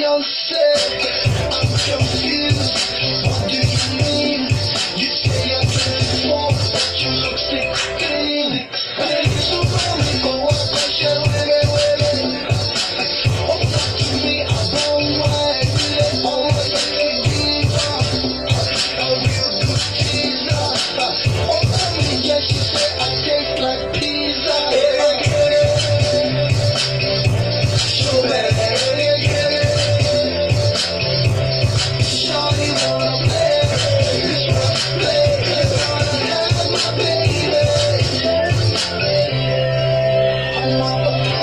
yourself. I'm confused. What do you mean? You say I transform, but you look sick clean. Then you so me go up, cause you're women, women. Oh, not to me, I don't mind. Oh, you're a diva. A real good teaser. Oh, tell me, yes, you say I taste like pizza. So bad. Shawty wanna play, play, wanna have my baby. I'm all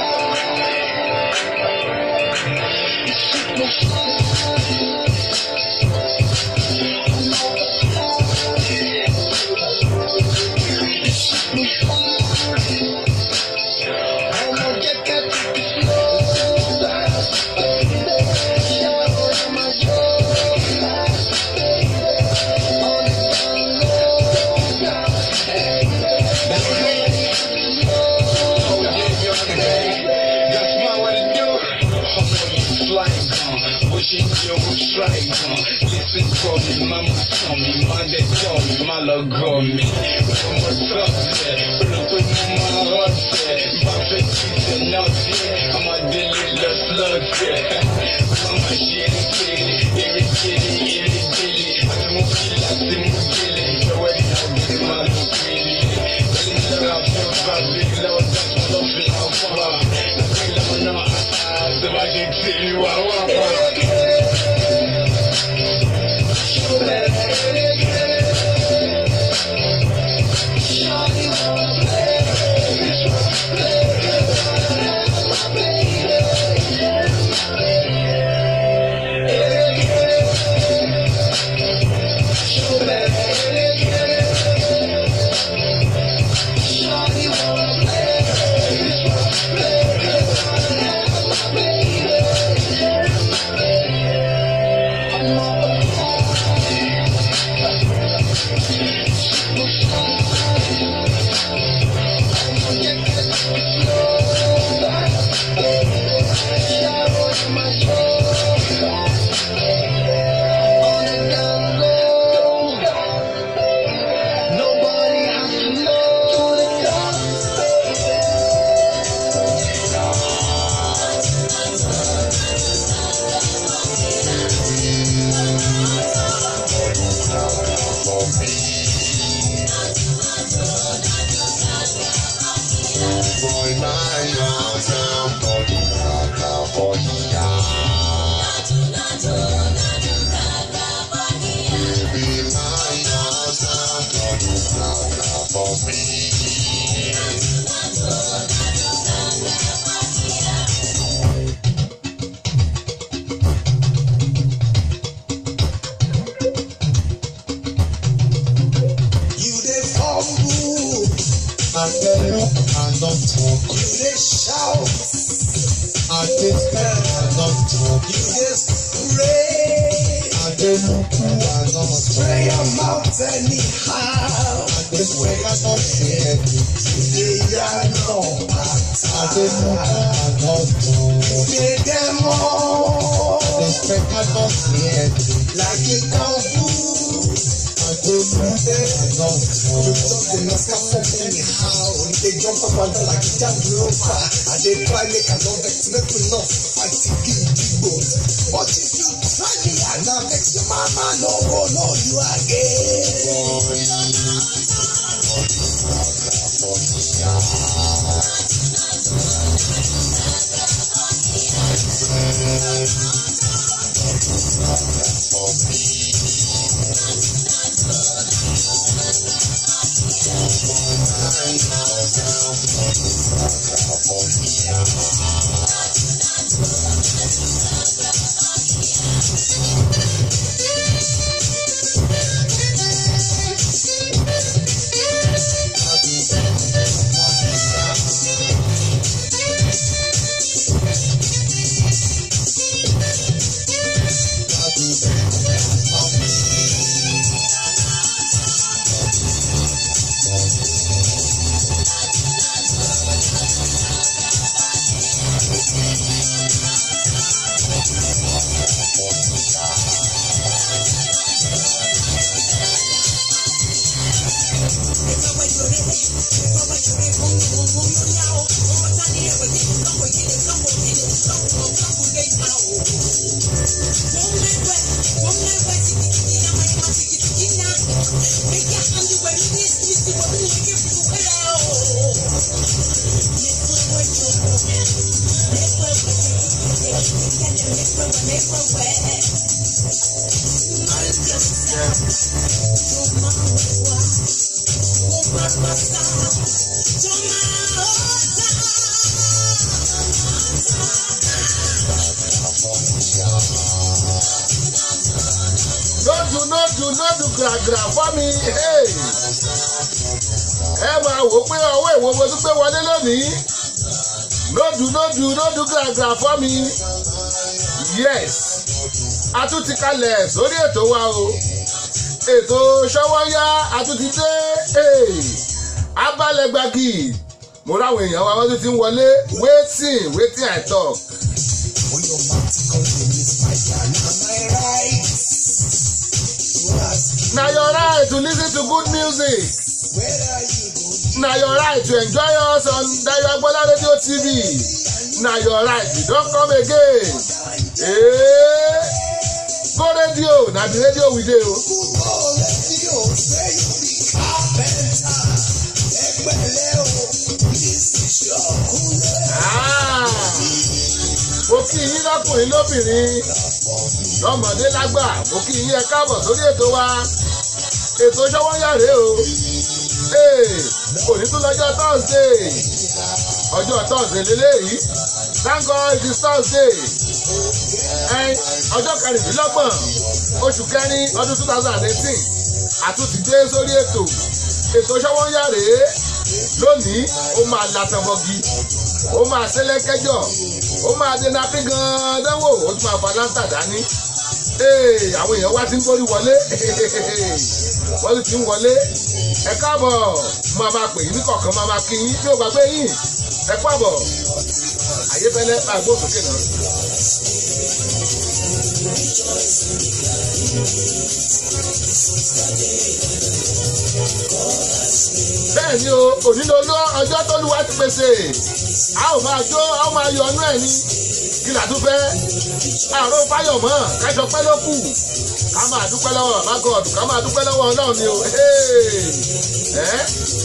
Nobody has to know to the top. You dey fumble, I dey look and not talk. you dey shout, I dey spend and not talk. you dey spray. I dey look and not Spray talk. your mouth anyhow. I dey swear I not say anything. You dey yarn no I dey look pattern. and not talk. You dey demo I dey swear I not say anything. like you kung fu. I dey look and not You talk. just dey knock am up anyhow. You dey jump up and down like you jump roper. I dey try make I no vex, make we no fight give both. But if you try me, I na vex your mama no go know you again. lójú lójú lójú gàgàrà fọ́ mi hey. ẹ máa wò pé ọwọ́ ìwo mo tún gbé wọlé lónìí lójú lójú lójú gàgàrà fọ́ mi yes a tún ti kalẹ̀ sórí ètò wa o ètò ṣọwọ́yá a tún ti dé hey. abálẹ̀gbàgì mo ráwọn èèyàn wa wọ́n tún ti ń wọlé wetin wetin i talk When your mouth comes to me, spider, now my right. You ask, na your right to lis ten to good music. where are you going? na your right to enjoy us on dayo agbola radio tv na your right you don come again ee go radio na the radio we dey o. Football, let's go. Say you be carpenter. Ẹgbẹ́lẹ́ o, this is your cooler. Ah, mo kí yín lọ́kùnrin lóbìnrin lọ́mọdé lágbà mo kí yín ẹ káàbọ̀ sórí ètò wa ètò ṣọwọ́yàrá o ee òní tún lọ́jọ́ thursday ọjọ́ thursday lélẹ́yìí thank god it is thursday ẹn ọjọ́ kẹrìndínlọ́gbọ̀n oṣù kẹrin ọdún two thousand and eighteen àtúntì dé sórí ètò ètò ṣọwọ́yàrá lónìí ó máa latọ̀bọ̀gì ó máa ṣẹlẹ́kẹ́jọ ó máa dènà pín gan-an dánwò ó tún máa fa láńtà dání Ee, àwọn èèyàn wá ti ń gbórí wọlé wọ́n sì ti ń wọlé ẹ káàbọ̀ máa máa pè yín ní kọ̀ọ̀kan máa máa kí yín bí ó gbàgbé yín ẹ káàbọ̀ àyèfẹ́lẹ́ máa gbó sókè náà. bẹ́ẹ̀ ni o òní ló lọ ọjọ́ tó lù wá ti pèsè a ò máa jó a ó máa yọ ọnú ẹ̀ ní kí là tún fẹ́ àrùn fáyọ̀ mọ́ kájọ pẹ́ ló kù ká máa dúpẹ́ lọ́wọ́ bàbá gọ́ọ̀dù ká máa dúpẹ́ lọ́wọ́ ọlọ́run ni o ẹ́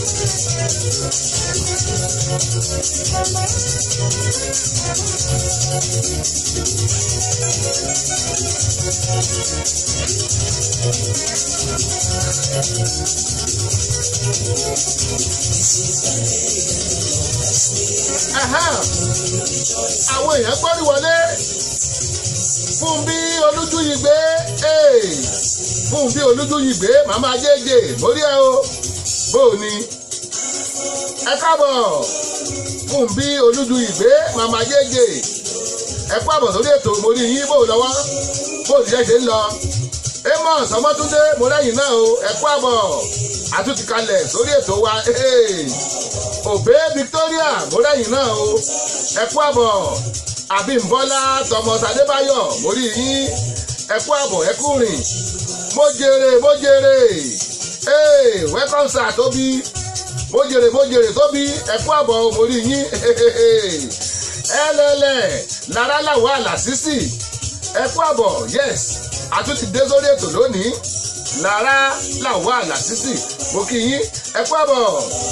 Ẹ̀hẹ́n. àwọn èèyàn gbọ́rí wọlé fún bí olójú yìí gbé ee, fún bí olójú yìí gbé màmá jẹ́jẹ́ mórí ẹ o bó o ní ẹ káàbọ̀ fún bí olójú yìí gbé màmá jẹ́jẹ́ ẹ kú àbọ̀ sórí ètò mórí yín bó o lọ́wọ́ bó o jẹ́ ṣe ń lọ amos ọmọtúndé mo lẹ́yìn náà o ẹ kú àbọ̀ àtúntì kalẹ̀ sórí ètò wa ee, òbé victoria mo lẹ́yìn náà o ẹ kú àbọ̀ àbímbọ́lá thomas adébáyọ̀ mo rí yín ẹ kú àbọ̀ ẹ kú rìn mo jèrè mo jèrè ee welcome sir tóbi mo jèrè mo jèrè tóbi ẹ kú àbọ̀ mo rí yín ẹlẹ́lẹ̀ lára làwọn àlàsísì ẹ kú àbọ̀ yes àtúntì dé sórí ètò lónìí lára làwọn àlàsísì mo kí yín ẹ kú àbọ̀.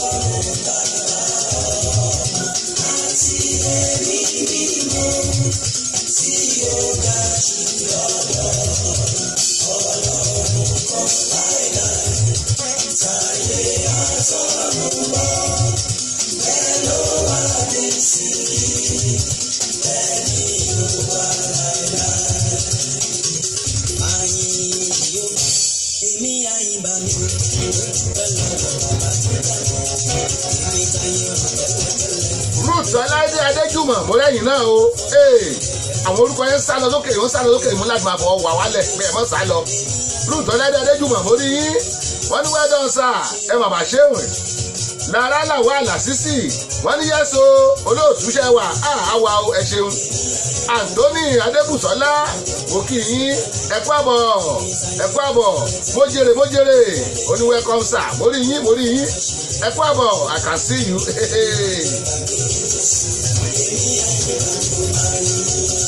ruth ọláìdé adéjùmọ̀ mo lẹ́yìn náà o ee àwọn orúkọ yẹn ń sá lọ lókè ń sá lọ lókè mú láti máa bọ̀ wà wálẹ̀ pé ẹ̀ mọ́ sá lọ ruth ọláìdé adéjùmọ̀ mo rí yín wọ́n ní wẹ́dọ̀ sà ẹ mà bà ṣéwìn lára làwọn àlàsísì wọ́n ní yẹ́sọ olóòtúṣẹ́ wà á àwa o ẹ ṣeun anthony adébùsọ́lá mo kí yín ẹ kú àbọ̀ ẹ kú àbọ̀ mo jèrè mo jèrè oní welcome sir mo rí yín mo rí yín ẹ kú àbọ̀ i can see you.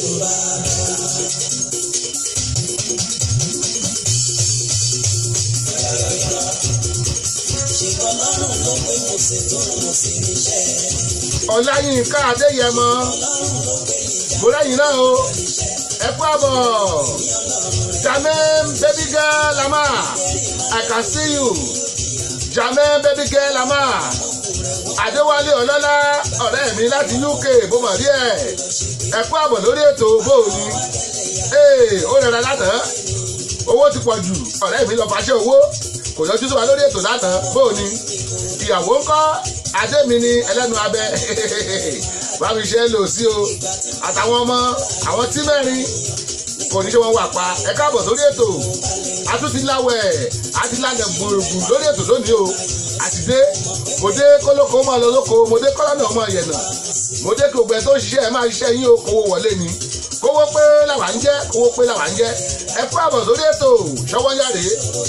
ọláyínká adéyẹmọ mo lẹ́yìn náà o ẹ kú àbọ̀ jamem baby girl lama i can see you jamem baby girl lama adéwálé ọlọ́lá ọ̀rẹ́ mi láti uk bó mọ̀ rí ẹ̀ ẹ kú àbọ̀ lórí ètò bóòní ee ó rẹra lánàá owó ti pọ̀ jù ọ̀rẹ́ mi lọ fàṣẹ owó kò yọjú sí wa lórí ètò lánàá bóòní ìyàwó ńkọ́ adé mi ni ẹlẹ́nu abẹ bámi ṣe é lò sí o àtàwọn ọmọ àwọn tí mẹ́rin kò ní ṣe wọn wà pa ẹ káàbọ̀ sórí ètò atúntiláwẹ̀ àtìlànà gbòògùn lórí ètò lónìí o àtidé mo dé kólókó mọ́ lọ lóko mo dé kọ́lọ́nà ọmọ yẹ̀nà mo dé kí ògbẹ́ tó ṣiṣẹ́ ẹ máa ṣiṣẹ́ yín o kówó wọlé ni kówó pé làwà ń jẹ́ kówó pé làwà ń jẹ́ ẹ kú àbọ̀ sórí ètò ṣọwọ́ yàrá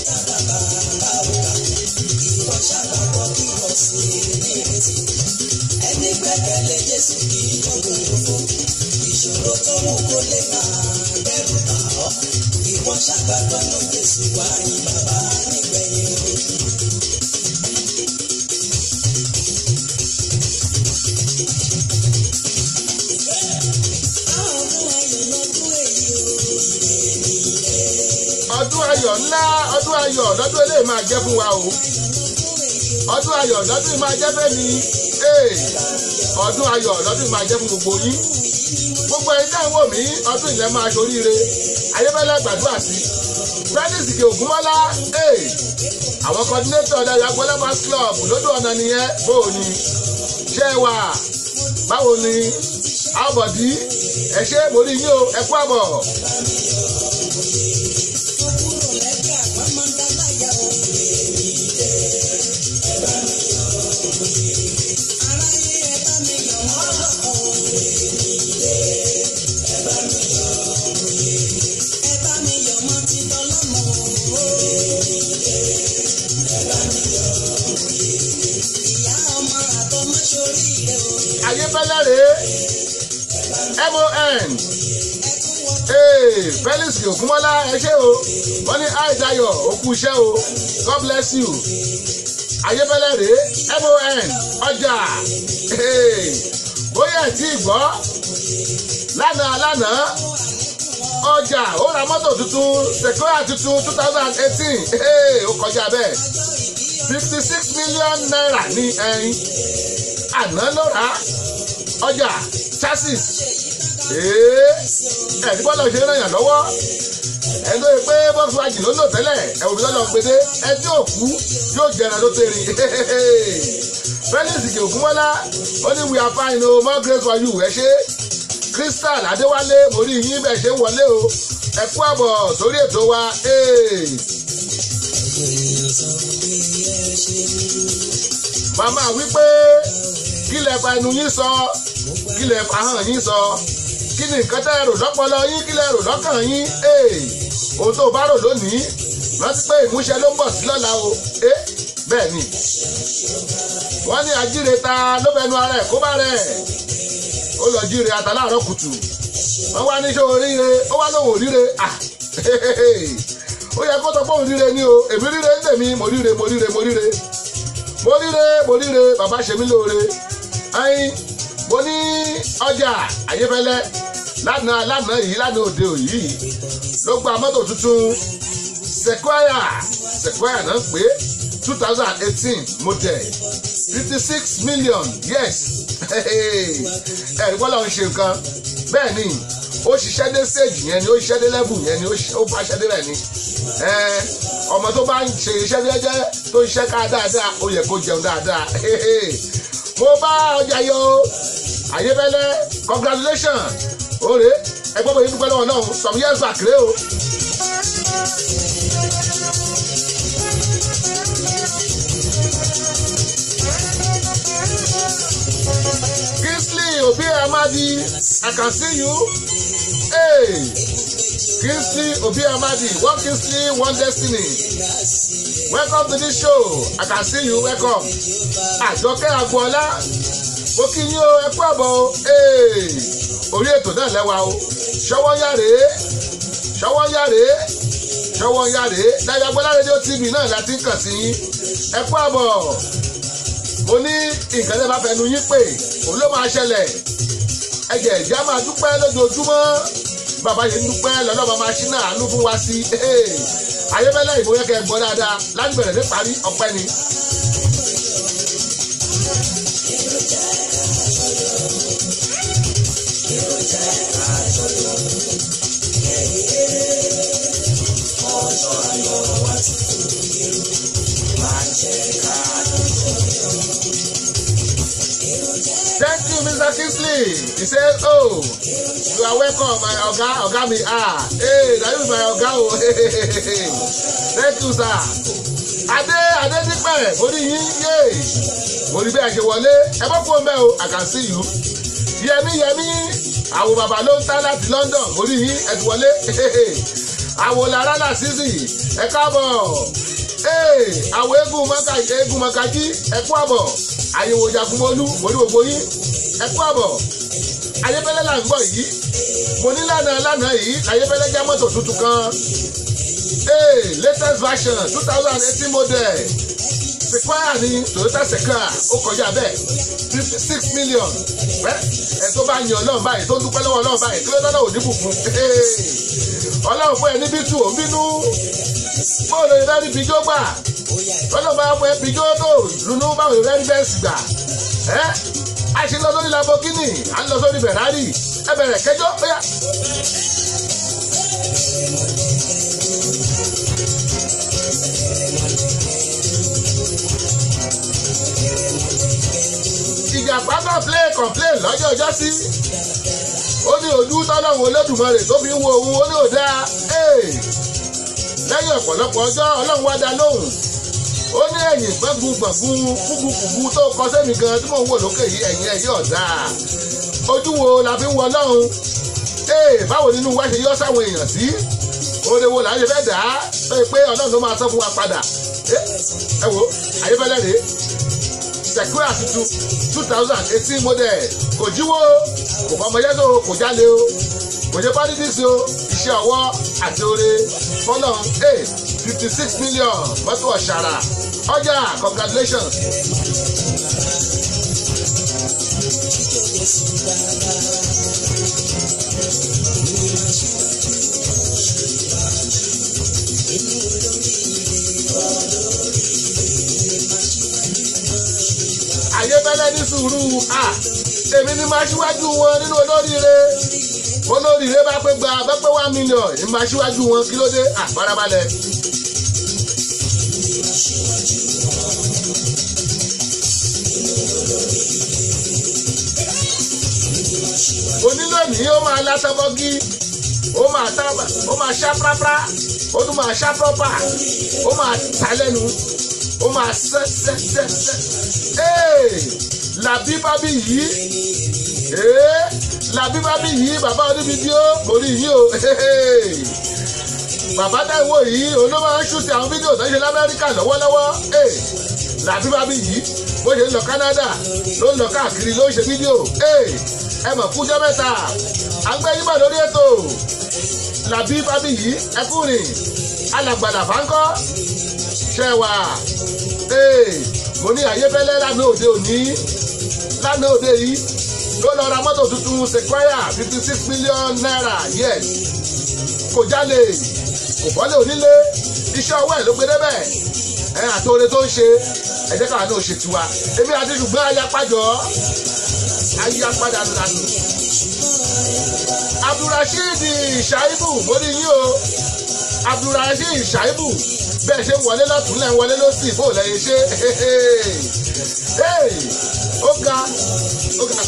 ẹni gbẹ́kẹ̀lé jésù kì í jọ̀gbọ̀n òfò ìṣòro tó mú kó lè máa bẹ̀rù bà ọ́ ìwọ ṣàgbàgbọ́ ló jésù wá yín bàbá nígbẹ̀yìn. ọdún ayọ̀ ńlá ọdún ayọ̀ lọ́dún eléyìí máa jẹ́ fún wa o ọdún ayọ̀ lọ́dún yìí máa jẹ́ fẹ́mi ee ọdún ayọ̀ lọ́dún yìí máa jẹ́ fún gbogbo yín gbogbo ẹni tá à ń wò mí ọdún ilẹ̀ máa ṣoríire ayébẹ́lẹ́ gbàdúrà sí prentice kì ògúnmọ́lá ee àwọn coordinator ọ̀dàdà gbọ́lá fans club lódò ọ̀nà nìyẹn bó o ní ṣé ẹ wà báwo ni àbọ̀dí ẹ ṣe mo rí yín o ẹ kú àbọ̀. ayébẹ́lẹ́ rèé mon ee felix ògúnmọ́lá ẹ ṣé o wọ́n ní àìdáyọ̀ òkú iṣẹ́ o god bless you ayébẹ́lẹ́ rèé mon ọjà ee bóyá ẹ̀ tí ì gbọ́ lánàá lánàá ọjà ó ra mọ́tò tuntun sequoia tuntun two thousand eighteen ee ó kọjá bẹ́ẹ̀ fifty six million naira ní ẹyin àná ló rà á ọjà chassis ẹ̀ẹ́dí bọ́lá ṣe ràn yàn lọ́wọ́ ẹni tó yẹ pé volkswagen ló lò tẹ́lẹ̀ ẹ̀wọ̀n bíi lọ́lọ́ gbede ẹtí òkú yóò jẹrẹ tó tẹ̀rì felix ògúnmọ́lá ó ní we are fine o more grace for you ẹ ṣe crystal adéwálé mo rí yín bẹ́ẹ̀ ṣe ń wọlé o ẹ kú àbọ̀ sórí ètò wa. màmá wípé kí lẹ fa ẹnu yín sọ kí lẹ fa hàn yín sọ kí ni nǹkan tẹ́ ẹ rò lọ́pọlọ yín kí lẹ rò lọ́kàn yín ohun tó bá rò lónìí rántí pé ìmúṣẹ ló ń bọ̀ sí lọ́la o bẹ́ẹ̀ ni wọ́n ní ajíire ta ló fẹnu ara ẹ̀ kó bá rẹ̀ ó lọ jíire ata láàárọ̀ kùtù wọ́n wá ní ṣé oríire ó wá lóhùn oríire ó yẹ kó sọ pé òun ríire ni o èmi ríire ń tèmi mo ríire mo ríire mo ríire mo ríre mo ríre bàbá ṣe mí lóore ẹyin mo ní ọjà ayéfẹ́lẹ́ lánàá lánàá yìí lánàá òde òyì ló gba mọ́tò tuntun sequoia sequoia náà pé two thousand eighteen model fifty six million yes ẹ̀rí bọ́lá ń ṣe nǹkan bẹ́ẹ̀ ni ó ṣiṣẹ́ dé stage yẹn ni ó ṣiṣẹ́ dé level yẹn ni ó bá ṣiṣẹ́ dé rẹ̀ ni ọmọ tó bá ń ṣe iṣẹ́ jẹ́jẹ́ tó ń ṣiṣẹ́ ká dáadáa ó yẹ kó jẹun dáadáa mo bá ọjà yọ ayébẹ́lẹ́ congratulations òrè ẹgbẹ́ bóyá dúpẹ́ lọ́wọ́ náà some years back rèé o. Kingsley Obi Amadi I can see you. Hey. Kingsley Obi Amadi one Kingsley one destiny. Welcome to this show. I can see you. Welcome. Àjọkẹ́ Agboola. Mo kí yín o, ẹ kú àbọ̀ o. Orí ètò náà lẹ́wà o. ṣọwọ́nyàrè ṣọwọ́nyàrè ṣọwọ́nyàrè dájàgbọ́lá rédíò tv náà láti ń kàn sí yín ẹ kú àbọ̀ mo ní nǹkan tẹ́ bá fẹnu yín pé òun ló máa ṣẹlẹ̀ ẹ̀jẹ̀ ìjà máa dúpẹ́ lójoojúmọ́ bàbá yìí ń dúpẹ́ lọ́lọ́ba máa ṣí náà àánú fún wa sí ayébẹ́lẹ́ ìbò yẹ kẹ́ ẹ gbọ́ dáadáa láti bẹ̀rẹ̀ dé parí ọpẹ́ ni. Thank you, Mr. Kingsley. He said, Oh, you are welcome, my Oga, Oga mi ah. Hey, that is my Oga o. Thank you, sir. Adé Adé dípẹ̀, mo ní yín yé. Mo ní bí a ṣe wọlé, ẹ bọ́ fún mẹ́ o, I can see you. Yẹmí Yẹmí, àwọn bàbá ló ń tá láti London, mo ní yín, ẹ ti wọlé. Àwọn làrá là sísì, ẹ káàbọ̀. Àwọn eégún mọ́kàjí, ẹ kú àbọ̀ àyẹ̀wò jagunmọ́lú mo ní gbogbo yín ẹ kú àbọ̀ ayébẹ́lẹ́ là ń gbọ́ yìí mo ní lánàá lánàá yìí ayébẹ́lẹ́ já mọ́tò tuntun kan hey, latest version two thousand eighteen model sequoia ní toyota sequoia ó kọjá bẹ́ẹ̀ fifty six million ẹ tó bá yan ọlọ́run báyìí tó dúpẹ́ lọ́wọ́ ọlọ́run báyìí kí ló dáná òní bùkún ọlọ́run fún ẹ níbí tù ó bínú bóòlù ìrẹ́rìí bíjó gbà lọ́dọ̀ bá fọ ẹbí jó tó lùnú báwo rẹ́ ní bẹ́ẹ̀sì gbà ẹ́ a ṣe lọ sórí Lamborghini à ń lọ sórí Ferrari ẹ bẹ̀rẹ̀ kẹjọ bóyá. ìjàpá náà play complain lọ́jọ́ ọjọ́ sí ó ní ojú tọ́lọ́run Olódùmarè tó fi ń wo òun ó ní òdá lẹ́yìn ọ̀pọ̀lọpọ̀ ọjọ́ ọlọ́run wá dá lóhùn ó ní ẹ̀yìn gbẹ́gun gbọ̀ngun kúkúkúkú tó kọ sẹ́mi gan tí mò ń wò lókè yìí ẹ̀yìn ẹ̀ yóò dáa ojú wo la fi ń wọ ọlọ́run ee báwo nínú wa ṣe yọ sáwọn èèyàn sí oore wo là ń ṣe fẹ́ dà á tó yẹ pé ọlọ́run ló máa sọ fún wa padà ẹ wo ayébẹ́lẹ́ rèé Sequoia tuntun two thousand eighteen model kò jíwó kò fọmọ yẹ́sọ̀ kò jálè o kò ṣe pádídìsí o iṣẹ́ ọwọ́ àti oore fọlọ́n ee fifty six million mọ́tò ọ̀ṣàrà ọjà congratulations. ayébẹ́lẹ́ ní sùúrù à èmi ni máa ṣíwájú wọn nínú olóríire olóríire bá pé gba bá pé one million ní máa ṣíwájú wọn kí ló dé àfarabalẹ̀. onílò ní ó máa látọ́bọ́gí ó máa tábà ó máa ṣá prápra ó tún máa ṣá prọ́pà ó máa ta lẹ́nu ó máa sẹ́ sẹ́ sẹ́ sẹ́ làbí bábí yìí làbí bábí yìí bàbá onífídíò kò rí yìí o bàbá táìwò yìí òun ló máa ń ṣùtì àwọn fídíò tó ń ṣe lamẹ́ríkà lọ́wọ́lọ́wọ́ làbí bábí yìí bó ṣe ń lọ Canada ló ń lọ káàkiri ló ń ṣe fídíò ẹ mọ̀ kújọ́ mẹ́ta àgbẹ̀ yín bọ̀ lórí ètò làbí bábí yìí ẹkùnrin alàgbàlà fáńkọ́ ṣẹwà mo ní àyẹ́fẹ́lẹ́ lánàá òde òní lánàá òde yìí ló lọ ra mọ́tò tuntun Sequoia fifty six million naira yes kò jálè kò bọ́lé onílé iṣẹ́ ọwọ́ ẹ̀ ló gbé débẹ̀ ẹ̀ àtòrè tó ń ṣe ẹ̀jẹ̀ káwa náà ṣe tiwa èmi àti ṣùgbọ́n ayapájọ́ ayapadà lànà Abdulrasheed Shaibu mo ní yín o Abdulrasheed Shaibu bẹ́ẹ̀ ṣe ń wọlé lọ́tún lẹ́ ń wọlé lọ́sì bó lẹ́yìn ṣe ó ga ó ga.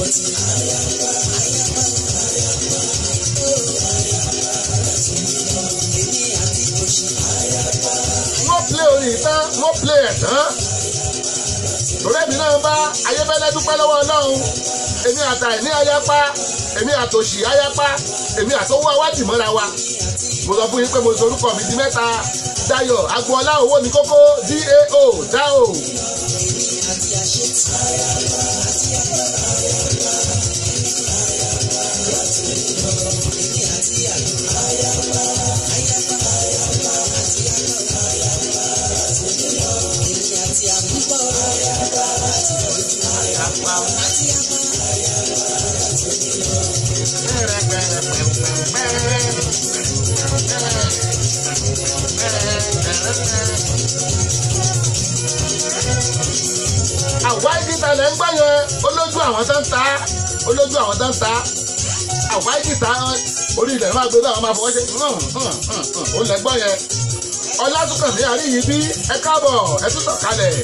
wọ́n play orin tán wọ́n play ẹ̀ tán torí èmi náà bá ayébẹ́lẹ́ dúpẹ́ lọ́wọ́ ọlọ́run èmi àtàì ní ayápá èmi àtòṣì ayápá èmi àtọwọ́ awádìí mọ́ra wa mo sọ fún yín pé mo sọ orúkọ mi di mẹ́ta Dayọ̀ agboola owó ní kókó dao dao. àwa ìgìtà lẹ́ ń gbọ́ yẹn olójú àwọn tó ń ta olójú àwọn tó ń ta àwa ìgìtà orí ilẹ̀ máa gbé bá àwọn máa fọwọ́ ṣe ó lẹ́ gbọ́ yẹn ọlátúnkànmí àríyí bí ẹ káàbọ̀ ẹ tún tọ̀ kalẹ̀.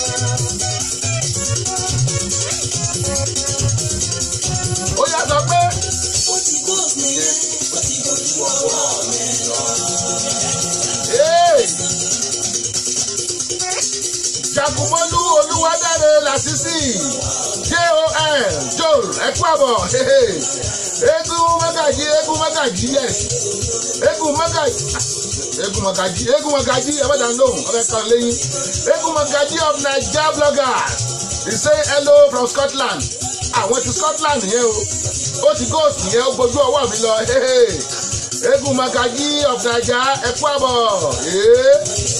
ó yà sọ pé ó ti ghost nìyẹn ó ti dojú ọwọ́ mi lọ. Hey! jagunmọ́lú olúwadáre làṣìṣì jon joel ẹ̀kú àbọ̀ eégún mọ́gàjì eégún mọ́gàjì yes eégún mọ́gàjì eégún mọ́gàjì eégún mọ́gàjì ẹ̀fọ́dà ń lóhùn ọ̀rẹ́ kan lẹ́yìn eégún mọ́gàjì of naija bloggers he say hello from scotland àwọn ti scotland yẹn o ó ti ghost yẹn ó gbójú ọwọ́ mi lọ eégún mọ́gàjì of naija ẹ̀kú àbọ̀. Yeah.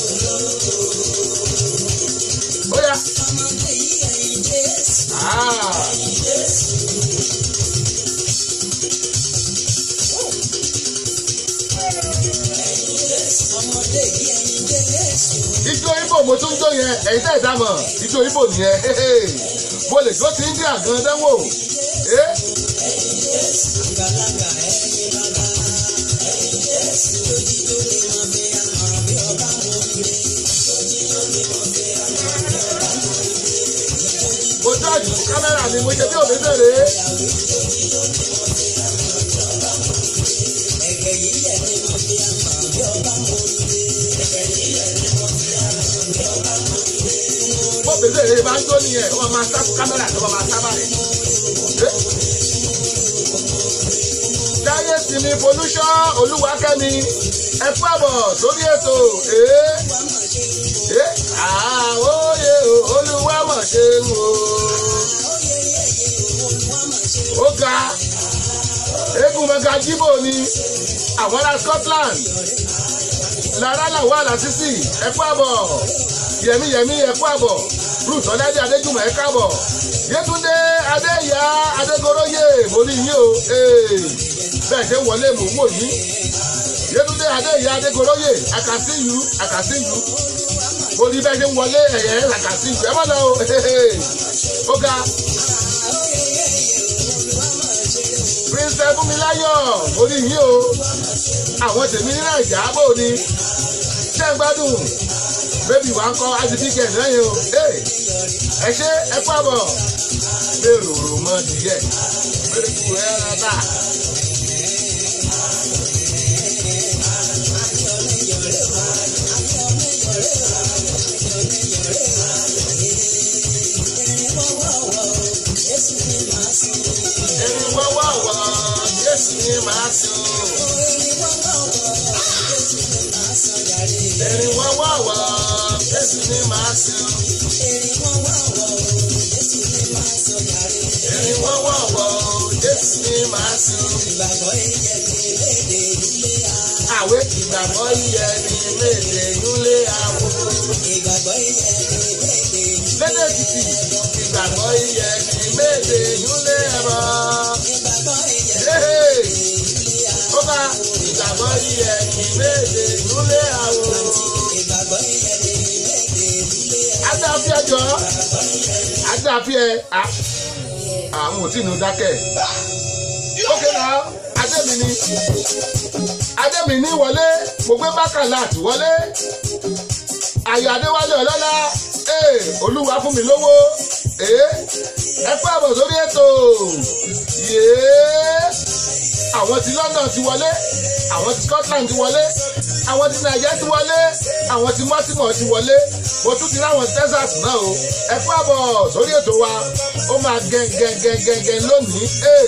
Ó yá. ọmọdé yìí ẹ̀yin jésù Ah. jésù. ẹ̀yin jésù ọmọdé yìí ẹ̀yin jésù. Ijó Ibo mo tún jó yẹn, ẹ̀yin tẹ́ ẹ̀ dámọ̀, ijó Ibo nìyẹn. Mo lè jó ti India gan dánwò. Eh? ẹ̀yin jésù àgbàlagbà ẹ̀yin bàbá. ẹ̀yin jésù lójijó lè mọ bí àmọ́ bí ọba mọ ire. lójijó lè mọ bí àmọ́ bí ọba mọ ire. Mo jọ́ọ̀jù kámẹ́rà mi, mo ṣe bí òbí bèrè. ẹ̀gẹ̀ yìí yẹ̀ ni mo fi àmọ́ bí ọba mọ ire. ẹ̀gẹ̀ yìí yẹ̀ ni mo fi àmọ́ bí ọba mọ ire. Mo bèbè rè máa ń jó nìyẹn, wọ́n máa sá kámẹ́rà tó máa sá báyìí. Eh? Jáyé sinmi pollution Olúwakẹ́mi, ẹ kú àbọ̀ sórí ètò. Eh? Eh? Àwòye Olúwa mọ̀ ṣe ń wò. ó ga eégún mẹ́ga jíbò ni àwọn ará Scotland lára làwọn àlàsísì ẹ̀kú àbọ̀ yẹmíyẹmí ẹ̀kú àbọ̀ ruth ọ̀dádé adéjùmọ̀ ẹ̀kú àbọ̀ yétúndé adéyà adégoróyè mórí yín o ee, bẹ́ẹ̀ ṣe ń wọlé mò ń wò yín yétúndé adéyà adégoróyè àkàsíyù àkàsíyù mo rí bẹ́ẹ̀ ṣe ń wọlé ẹ̀yẹ́ àkàsíyù ẹ má lọ o ó ga. prince fúnmiláyọ̀ orí yín o àwọn tèmi ní nàìjà bò ní ṣé ń gbádùn bébì wa ń kọ́ adìbíkẹ̀ lẹ́yìn o Hey, ẹ ṣe ẹ kú àbọ̀ lérò rò mọ́ díẹ̀ lórí kù ẹ rábà. ẹni wọ́wọ́ wọ Jésù ni màá sùn. ẹni wọ́wọ́ wọ Jésù ni màá sùn. ẹni wọ́wọ́ wọ Jésù ni màá sùn. àwẹ̀ ìgbàgbọ́ yẹ ni méje nílé àwọ̀. lédè títì ìgbàgbọ́ yẹ ni méje nílé ẹ̀rọ. Hey! ó bá ìgbàgbọ́ yẹ ni méje nílé àwọ̀. adáfíà jọ adáfíà à àwọn ò tí ì nu dákẹ́ ókè náà adémi ni adémi ní wọlé mo gbé bákàlà àti wọlé ayọ̀ adéwálé ọlọ́lá ee olúwa fún mi lówó ee ẹ kú àbọ̀ sórí ètò yéé àwọn ti London ti wọlé àwọn ti Scotland ti wọlé àwọn ti Naija ti wọlé àwọn ti Baltimore ti wọlé mo tún ti ráwọn Texas náà o ẹ kú àbọ̀ sórí ètò wa ó máa gẹ́gẹ́gẹ́gẹ́ lónìí ee.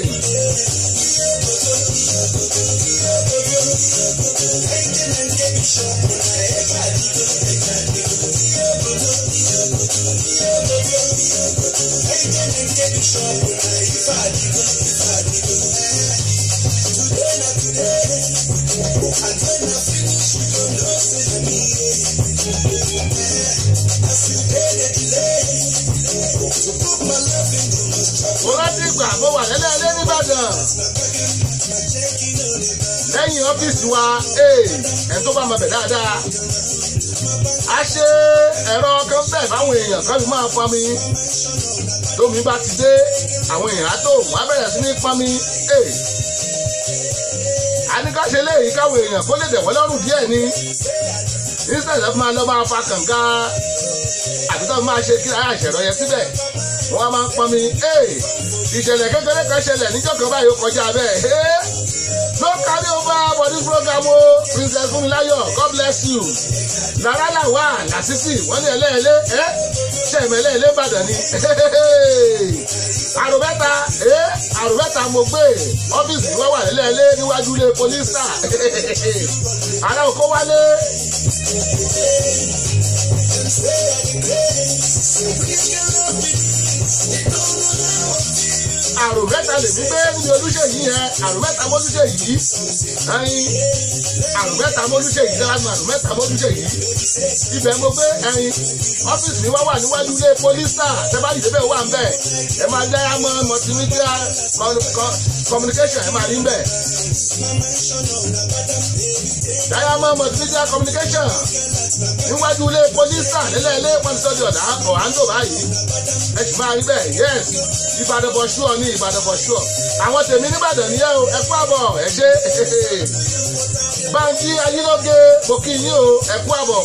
mo rántí ìgbà mo wà lẹ́lẹ́lẹ́ nìbàdàn lẹ́yìn ọ́fíìsì wa ẹ̀ tó bá mọ̀ bẹ̀ dáadáa a ṣe ẹ̀rọ kan bẹ́ẹ̀ fáwọn èèyàn kan fi máa pọnmi tómi bá ti dé àwọn èèyàn á tó wọ́n á bẹ̀rẹ̀ sí ní pọnmi a ní ká ṣe léyìí káwọn èèyàn kó lè dẹ̀wọ́ lọ́rùn díẹ̀ ni instead of máa lọ máa fa kànga àbí tó máa ṣe kí ara ìṣẹ̀rọ yẹn síbẹ̀ wọ́n á máa ń pọnmi ìṣẹ̀lẹ̀ kékeré kan ṣẹlẹ̀ níjọ́ kan báyìí ó kọjá bẹ́ẹ̀ no carry over for this program o princess funmilayo god bless you nara lawa lasisi wọ́n ní ẹlẹ́ẹ̀lẹ́ ẹ́ ṣẹ̀mẹ̀lẹ́ ẹ̀lẹ́ ìbàdàn ni àrùbẹ́ta ẹ́ àrùbẹ́ta mo gbé ọ́fíìsì wọ́n wà lẹ́lẹ́ẹ̀lẹ́ níwájú ilé polisa ará oko wálé. àrùn mẹ́ta lè gbé ní olúṣèyí yẹn àrùn mẹ́ta mọ́lúṣèyí ẹyin àrùn mẹ́ta mọ́lúṣèyí dáhùn àrùn mẹ́ta mọ́lúṣèyí ibẹ̀ mo gbé ẹyin ọ́fíìsì mi wá wà níwájú ilé pólísà tẹ́bálì débẹ̀ wà ń bẹ̀ ẹ máa dá yàmọ́ multimedia communication ẹ máa rí ń bẹ̀ diamond multimedia communication níwájú ilé pólísà nílẹ̀ ilé pọ́ńsọ́dì ọ̀dà ọ̀hándò báyìí ẹ sì máa rí bẹ́ẹ̀ yes ìbàdàn bọ̀ ṣúọ̀ ní ìbàdàn bọ̀ ṣúọ̀ àwọn tèmi nìbàdàn nìyẹn o ẹ kú àbọ̀ ẹ ṣe báńkì ayílóge mo kí yín o ẹ kú àbọ̀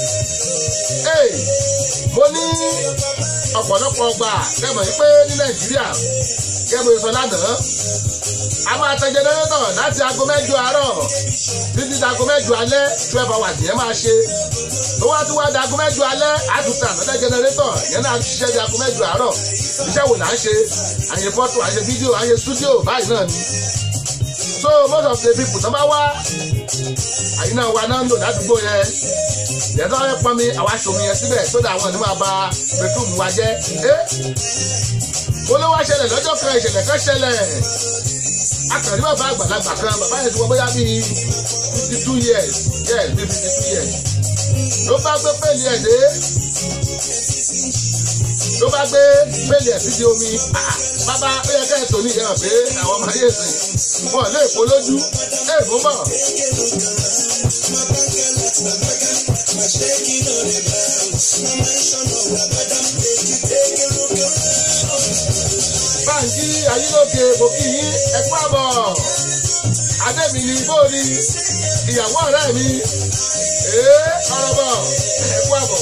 mo ní ọ̀pọ̀lọpọ̀ ọgbà kẹ́mọ̀ yín pé ní nàìjíríà kẹ́mọ̀ sọ lánàá a máa tẹ jẹnẹrétọ̀ láti aago mẹ́jọ àárọ̀ títí di aago mẹ́jọ alẹ́ twelve hours yẹn máa ṣe tó wá tún wá di aago mẹ́jọ alẹ́ àtúntà lọ́dẹ jẹnẹrétọ̀ yẹn náà ṣiṣẹ́ di aago mẹ́jọ àárọ̀ iṣẹ́ wò là ń ṣe àyè fọ́tò àyè fídíò àyè stúdíò báyìí náà ni so most of the people tó bá wá àyè náà wà náà ń lò ládùúgbò yẹn yẹn tó fẹ́ pọnmi àwa ṣòmi yẹn síbẹ̀ sódà àwọn ènìyàn máa ba bedroom wa jẹ́ ẹ́ mo ló wá ṣẹlẹ̀ lọ́jọ́ kan ìṣẹ̀lẹ̀ kan ṣẹlẹ̀ akàrí bàbá àgbàlagbà kan bàbá yẹn ti wọ bóyá bíi fifty two years yes bíi fifty two years ló bá gbé pèlì ẹ̀ dé ló bá gbé pèlì ẹ̀ sídi omi bàbá ó yẹ kẹ́ ẹ̀ tó ní ìyẹn pé àwọn ọmọ ayé sìn wọn lè kó lójú ẹ̀ mú bọ̀. báńkì ayílóge mo kí yín ẹ kú àbọ̀ adémi ni bóòni ìyàwó ọ̀rẹ́ mi ee ọ̀rọ̀ bọ̀ ẹ kú àbọ̀.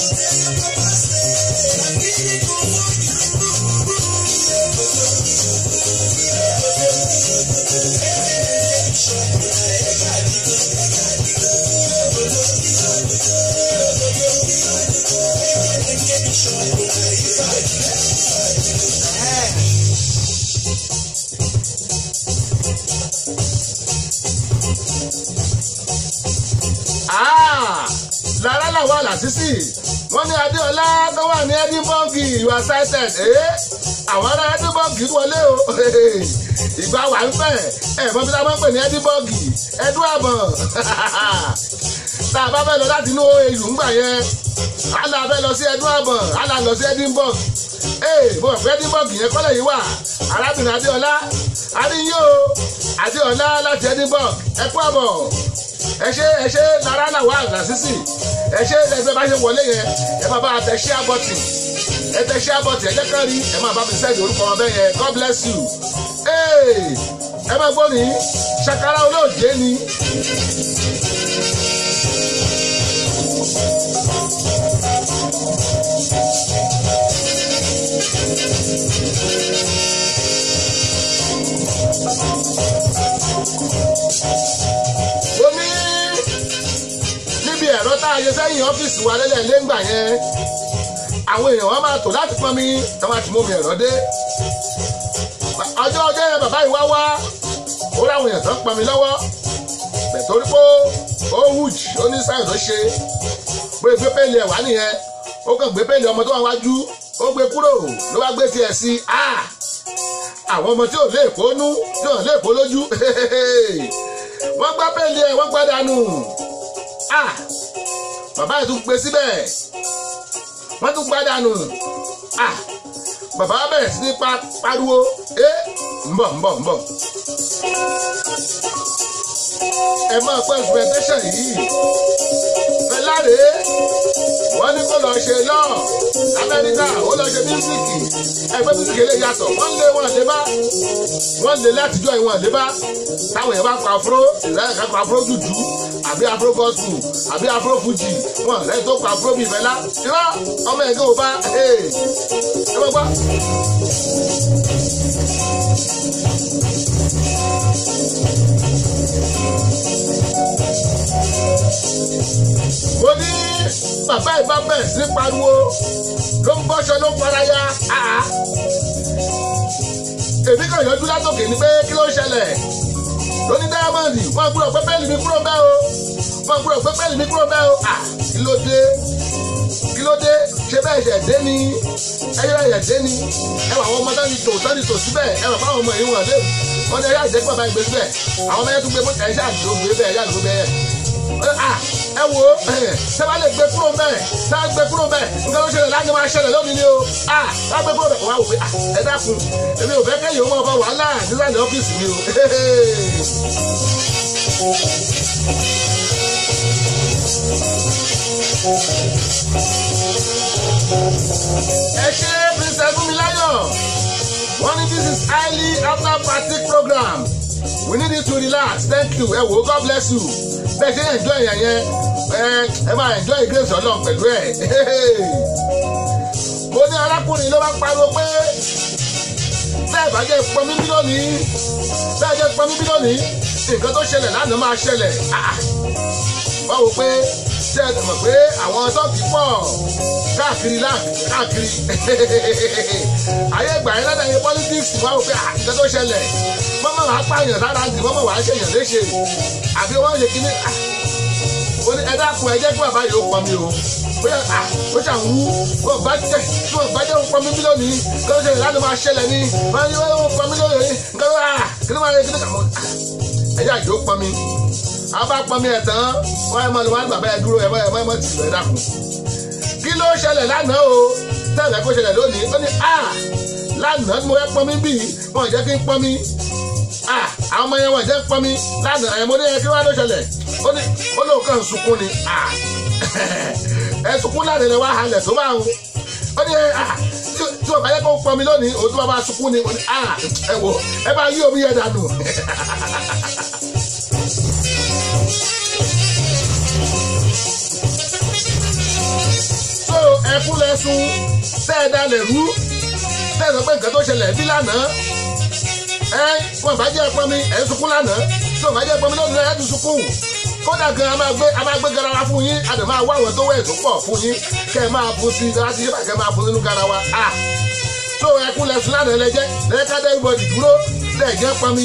lára làwọn àlàsísì wọ́n ní adéọlá tó wà ní edinburgh you are cited ẹ́ àwọn ará edinburgh wọlé o ìgbà wà ń fẹ́ ẹ̀ mọ́ bí táwọn ń pè ní edinburgh ẹdún àbọ̀n tá a bá fẹ́ lọ láti inú èlù ńgbà yẹn a là fẹ́ lọ sí ẹdún àbọ̀n a là lọ sí edinburgh ee mo rò pé edinburgh yẹn kọ́lẹ̀ yìí wà arábìnrin adéọlá adéyìn o adéọlá láti edinburgh ẹ kú àbọ̀ ẹ ṣe ẹ ṣe lára làwọn àgbà sísì ẹ ṣe ẹgbẹ́ bá ṣe wọlé yẹn ẹ máa bá tẹ ṣé àbọ̀tì ẹ tẹ ṣé àbọ̀tì ẹ jẹ́ kán rí ẹ máa bá mi sẹ́ẹ̀dì orúkọ wọn bẹ́ẹ̀ yẹn God bless you ẹ máa gbọ́ ní ṣàkárá olóòjé ni. ó ní níbi ẹ̀rọ tá a yẹ sẹ́yìn ọ́fíìsì wa lẹ́lẹ̀ lẹ́ngbà yẹn àwọn èèyàn wọn máa tò láti pọn mi ẹ máa ti mú mi ẹ̀rọ dé ọjọ́ ọjọ́ yẹn bàbá yìí wá wá ó láwọn èèyàn tó ń pọn mi lọ́wọ́ bẹ̀ torí pé ó wùj ó ní sáyẹn tó ṣe pé gbé pélé ẹ̀ wá nìyẹn ó kàn gbé pélé ọmọ tó wà wájú ó gbé kúrò ló wá gbé tiẹ̀ sí àwọn ọmọ tí ò lè kó nú tí ò lè kó lójú wọ́n gbá pélé ẹ̀ wọ́n gbá dànù bàbá yìí tún gbé síbẹ̀ wọ́n tún gbá dànù bàbá bẹ̀rẹ̀ sí ní pariwo ẹ ń bọ̀ ń bọ̀ ń bọ̀. ẹ máa gbọ́ expectation yìí fẹláre wọ́n ní kó lọ ṣe lọ amẹ́ríkà ó lọ ṣe mísíkì ẹgbẹ́ mísíkì lè yàtọ̀ wọ́n lé wọn lé bá wọ́n lé látijọ́ ìwọ̀n lé bá táwọn yẹn bá kọ afro ìlànà kan kọ afro dúdú àbí afro gospel àbí afro fuji wọn lẹ́yìn tó kọ afro bíi fẹlá irọ́ ọmọ ẹ̀gẹ́ ò bá ẹ ẹ bá gbọ́. mo ní bàbá ìbá bẹ̀rẹ̀ sí pariwo ló ń bọ́ṣọ ló ń faraya àá èmi kàn yọjú látòkè ni pé kí ló ń ṣẹlẹ̀ lóní dáyámọ́ǹdì wọ́n gbúdọ̀ pé pẹ́ẹ́lì mi kúrò bẹ́ẹ̀ o wọ́n gbúdọ̀ pé pẹ́ẹ́lì mi kúrò bẹ́ẹ̀ o à kí ló dé kí ló dé ṣé bẹ́ẹ̀ ṣẹ̀ dé ni ẹyẹ ẹ̀yẹ̀ dé ni ẹ wà àwọn ọmọ tán ni tò tán ni tò síbẹ̀ ẹ wà fáwọn ọmọ yìí wọ̀n lé wọ́n ní ẹyẹ àjẹpọ̀ bàbá ìgbé síbẹ̀ àwọn ọmọ yẹn tún gbé mọ́tò ẹ̀ṣẹ́ àdúgbò gbé bẹ́ẹ̀ ẹ̀yà àdúgbò bẹ́ẹ̀ ẹ wo ṣé wàá lè gbé kúrò bẹ́ẹ̀ ṣé wàá gbé kúrò bẹ́ẹ̀ nǹkan tó ṣẹlẹ̀ láti máa ṣẹlẹ̀ lónìí ni o wàá gbé kúrò bẹ́ẹ̀ wàá wò pé ẹ dákun èmi ò fẹ́ kẹ́yìn owó ọkọ̀ wàhálà nísàlẹ̀ ọ́fíìsì mi o. ẹ ṣe princess Fúnmiláyọ̀ wọ́n ní this is highly after party program we need you to relax thank you ẹ wò ó god bless you bẹ́ẹ̀ ṣe enjoy yẹn yẹn ẹ ẹ máa enjoy grace ọlọ́run pẹ̀lú ẹ̀ mo ní arákùnrin ló bá pariwo pé bẹ́ẹ̀ bá jẹ́ pọnmi bí lónìí bẹ́ẹ̀ jẹ́ pọnmi bí lónìí nǹkan tó ṣẹlẹ̀ lánàá máa ṣẹlẹ̀ wọ́n wò pé ṣe é mọ̀ pé àwọn tọ́kì pọ̀ káàkiri káàkiri ayé ìgbà yẹn lọ́dọ̀ yẹn politics wọ́n wò pé nǹkan tó ṣẹlẹ̀ mọ́mọ́ wàá pààyàn sára dì mọ́mọ́ wàá ṣèyàn léṣe àbí wọ́n ṣe kíní ó ní ẹ̀dá kun ẹ̀jẹ̀ kí bàbá yìí ó pọn mi o bóyá à ó ṣàn wú wọ́n bá jẹ́ tí wọ́n bá jẹ́ ó pọn mi bí lónìí kí ló ṣẹlẹ̀ láti máa ṣẹlẹ̀ ní wọ́n ní wọ́n ó pọn mi lónìí nǹkan tó à kí ló máa yẹ kí ló kà mọ́ ẹ̀jẹ̀ àjò pọn mi àwọn bá pọn mi ẹ̀ tán wọ́n ẹ̀ mọ́ ni wọ́n á bàbá ẹ̀ dúró ẹ̀ mọ́ ẹ̀ mọ́ tì lọ ẹ̀dá kun kí ló ṣẹlẹ̀ lánàá o tẹ́lẹ̀ kó ṣẹlẹ̀ lónìí ó ní à lánàá ni mo fẹ́ pọn mi bí wọn jẹ́ kí n pọn mi àwọn ọmọ yẹn wọn jẹ́ pọn mi lánàá ẹ̀mọ́ ní yẹn kí wọ́n á ló ṣẹlẹ̀ ó ní ó lóun kàn sunkún ni ẹ sunkún lánàá ni wọ́n á halẹ̀ tó bá wọn ó ní tí wọ́n bá yẹ kó pọn mi lónìí òun tó bá máa sunkún ni ó ní ẹ wò ẹ bá yí omi yẹn dànù. so ẹkún lẹ́sùn tẹ́ ẹ dalẹ̀ rú tẹ́ ẹ sọ pé nǹkan tó ṣẹlẹ̀ bí lánàá ẹ wọn bá jẹ́ pọnmi ẹ̀ ń sunkún lánàá tí wọn bá jẹ́ pọnmi lónìí ẹ̀ ń sunkún kódà gan a máa gbé a máa gbé garawa fún yín a dẹ̀ máa wá àwọn tó wẹ̀ tó pọ̀ fún yín kẹ́ ẹ máa fún sí láti yípa kẹ́ ẹ máa fún nínú garawa a so ẹkún lẹ́sùn lánàá lẹ́jẹ́ lẹ́ka dé ibodì dúró lẹ́ẹ̀jẹ́ pọnmi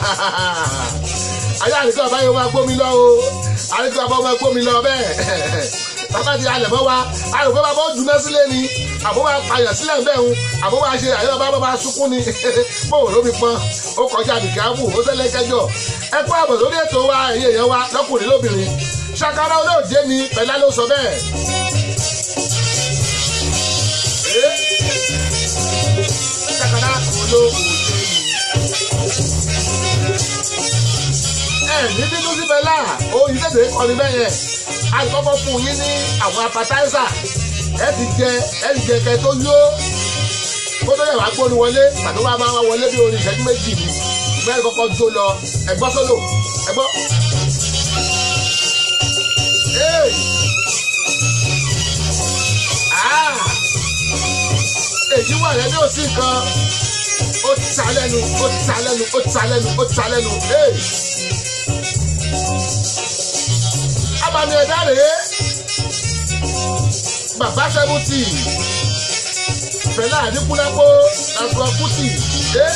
ayé àdìgbò àbáyọ máa gbómi lọ o àdìgbò àbáyọ máa gbómi lọ bẹ́ẹ̀ bàbá ti alẹ̀ mọ́ wa àròpé bàbá ó jùlọ sílẹ̀ ni àbó máa pààyàn sílẹ̀ bẹ́ẹ̀ ń àbó máa ṣe àyè bàbá bàbá sunkún ni bóun ló fi pọn ó kọjá àbìkáàbù ó ṣẹlẹ̀ kẹjọ ẹ kó àbọ̀ lórí ètò wa ẹ̀yẹ yẹn wa lọ́kùnrin lóbìnrin ṣàkárá olóòjé ni pẹ̀lá ló sọ bẹ́ẹ̀. ṣàkárá olóòjé ni ẹ ní bínú sí bẹ́lá oyin tètè kọrin bẹ́ẹ̀ yẹn àkọ́kọ́ fún yín ní àwọn appetizer ẹ ti jẹ ẹ ti jẹ kẹ tó yó kó tó yẹ wá gbóni wọlé tàbí wàá máa wọlé bí orin ìṣẹ́jú méjì ni ìgbẹ́ kọ́kọ́ jó lọ ẹ̀gbọ́ sólò ẹ̀gbọ́. èyí wà lẹ́ni ò sí nǹkan ó ta lẹ́nu ó ta lẹ́nu ó ta lẹ́nu ó ta lẹ́nu. abàmì ẹ̀dá rèé bàbá sẹ́mùtì fẹlẹ àdínkùlápó àgbọn kùtì dé.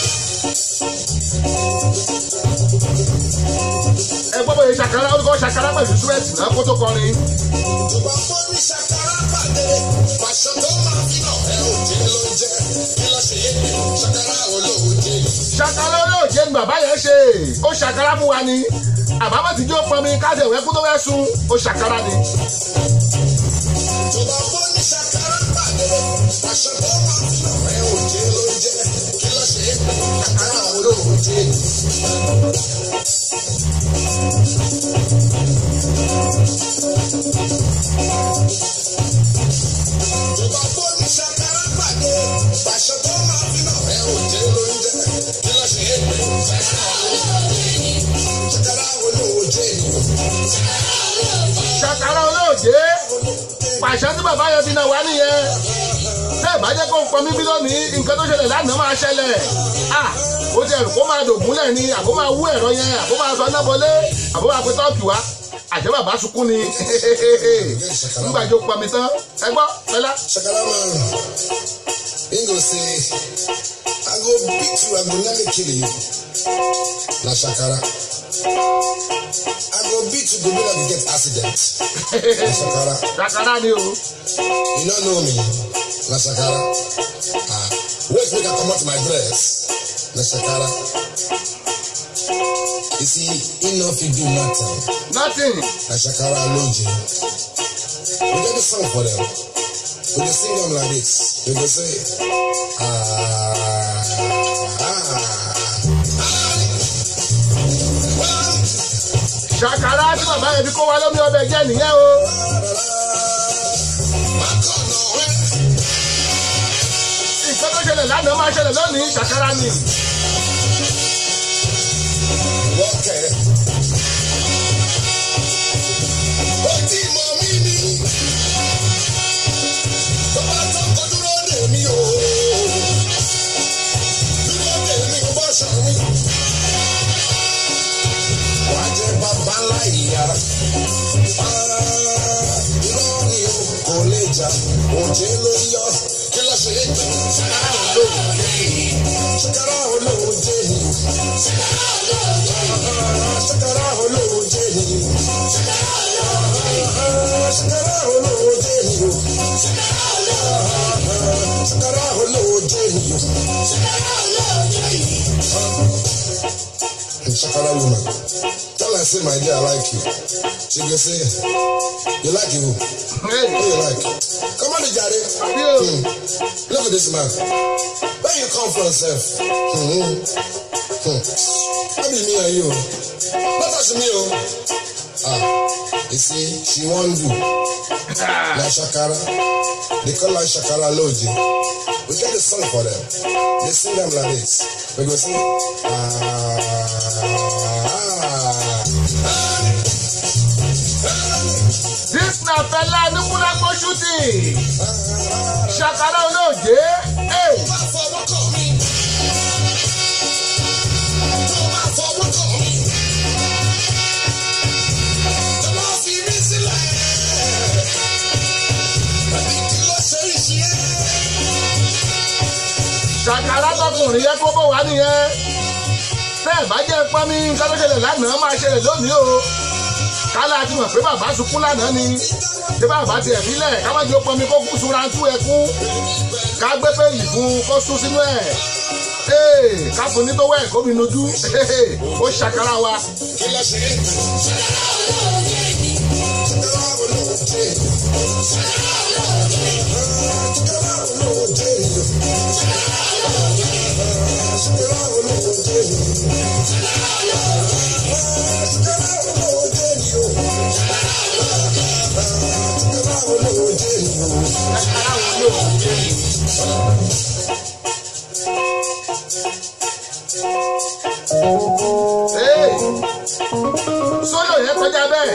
ẹ gbọ́ bóyá ṣàkárá ó kọ́ ṣàkárá pẹ̀lú súwẹ́tì náà kó tó kọrin. Yorùbá fún ní ṣàkárá pàdé, pàṣẹ tó máa fi hàn ẹ́ òjé ló ń jẹ́. Kí ló ṣe é pé ṣàkárá olóòjé? ṣàkárá olóòjé ni bàbá yẹn ṣe ó ṣàkárá fún wa ni àbámọ̀ tí yóò pọnmi káṣẹ̀ ìwé kú tó fẹ́ sun ó ṣàkárá ni. Yorùbá fún ní ṣàkárá pàdé, pàṣẹ tó máa fi hàn ẹ́ òjé ló ń jẹ́. Kí ló ṣe é pé ṣàkárá olóòjé. Ìgbà tó ní ṣàkárá pàdé, pàṣẹ tó máa fi náà ẹ ò jẹ́ lóúnjẹ. Kí ló ṣe é pé? Ṣàkárá olóòjé ni. ṣàkàrà olóòjé pàṣẹ tí bàbá yẹn fi náà wá nìyẹn tẹ́ ẹ̀ bá jẹ́ kó ń pọnmi bí lónìí nǹkan tó ṣẹlẹ̀ lánàá máa ṣẹlẹ̀ à ó ti ẹ̀rù kó máa dògúnlẹ̀ ni àbó máa wú ẹ̀rọ yẹn àbó máa sọ nábọlé àbó máa pe tọ́ọ̀kì wá àjẹ́ bàbá sunkún ni nígbà tó pọnmi tán ẹ gbọ́ fẹlá. Shakara man, he go say, I go beat you, I go nearly kill you. Na Shakara. I go beat you, go be like you get accident. Na Shakara. ṣàkàrà ni o You no know me. Na Shakara. Ah, wait make I comot my dress. Na Shakara. You see, he no fit do nothing. nothing Na Shakara Aloje. We get the song for them. We dey sing them like this. We go say, ah, ah, ṣàkàrà tí bàbá yẹn fi kó wa lómi ọbẹ̀ jẹ́ nìyẹn o nǹkan tó ṣẹlẹ̀ lánàá máa ṣẹlẹ̀ lónìí ṣàkàrà ni Wọ́kẹ́. Ó ti mọ mí ní. Tó bá tó kọ dúró dè mí o. Dúró dè mí bọ́ ṣọ mi. Wàá jẹ́ bàbá ńlá ìyára. Irọ́ ni o kò lè jà. Òjé ló yọ. Kí ló ṣe é jù? Ṣàkárà olóòjé ni. Ṣàkárà olóòjé ni. Ṣàkárà olóòjé ni. Ṣàkárà olóòjé ni o. Ṣàkárà olóòjé ni o. Shakara woman, tell her say my dear I like you. She go say, you like you? Hey, Who you like? Come on, Jare. you. Hmm. Look at this man. Where you come from, sef? Hmm. Hmm. That be me and you. Not touch me, oh. Ah, you see, she won't do. Na Shakara. They call her Shakara Loji. We get the song for them. They sing them like this. We go sing. Ah, ah. this na fẹlá nípúlápọ̀ shooting ṣàkàrà olóòjé hey, fọwọ́ kàn mí. Tó bá fọwọ́ kàn mí. Tó bá fi mí sílẹ̀. Àbí kí ló ṣe é ṣe é? ṣàkàrà tọkùnrin yẹn kó bó wá nìyẹn tẹ́ ẹ̀ bá jẹ́ pọ́nmi nǹkan tó ṣẹlẹ̀ lánàá máa ṣẹlẹ̀ lónìí o kálá ti mọ̀ pé bàbá sunkún lánàá ni ṣé bàbá tiẹ̀ fílẹ̀ ká má jẹ́ ó pọ́nmi kó kú sunra tú ẹkún ká gbé péyì fún kó sún sínú ẹ̀ ee ká fún ní tó wẹ̀ kó mi nojú ó ṣàkàrà wa Kí ló ṣe é? Ṣàkàrà olóòjé. Ṣàkàrà olóòjé ni o. Ṣàkàrà olóòjé ni o. Ṣàkàrà olóòjé ni o. Ṣàkàrà olóòjé ni o. ṣàkàrà wo ló ń jẹ́ ee sólò yẹn kọjá bẹ́ẹ̀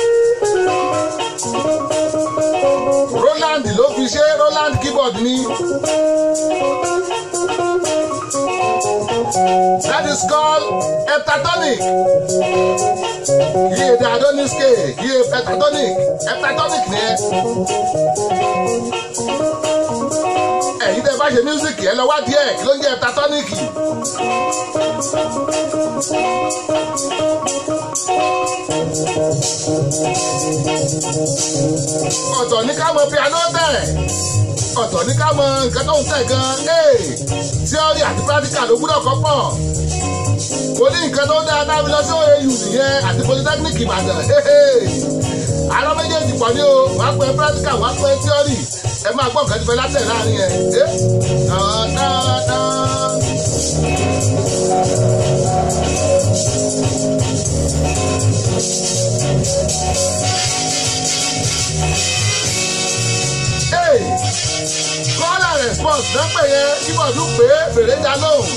roland ló fi ṣe roland keyboard ni that is called heptatonic kì í èdè adoniske kì í heptatonic heptatonic ni ẹ ẹ̀yin tẹ́ bá ṣe music ẹ lọ wá díẹ̀ kí ló ń jẹ́ heptatonic ọ̀tọ̀ ní ká mọ piano tẹ̀ ọ̀tọ̀ ní ká mọ nǹkan tó ń tẹ̀ gan ee theory àti practical ló gbúdọ̀ kọ́ pọ̀ kò ní nǹkan tó dáa dábí lọ sí OAU nìyẹn àti polytechnic Ìbàdàn àárọ̀ méjèèjì pọ̀ ní o wàá pẹ́ practical wàá pẹ́ theory ẹ máa gbọ́ nǹkan tí fẹ́ látẹ̀ láàrin ẹ̀ ẹ́ dáadáa. dọ́pẹ̀ yẹn kíbọ̀dù pé fèrè dá lóhùn.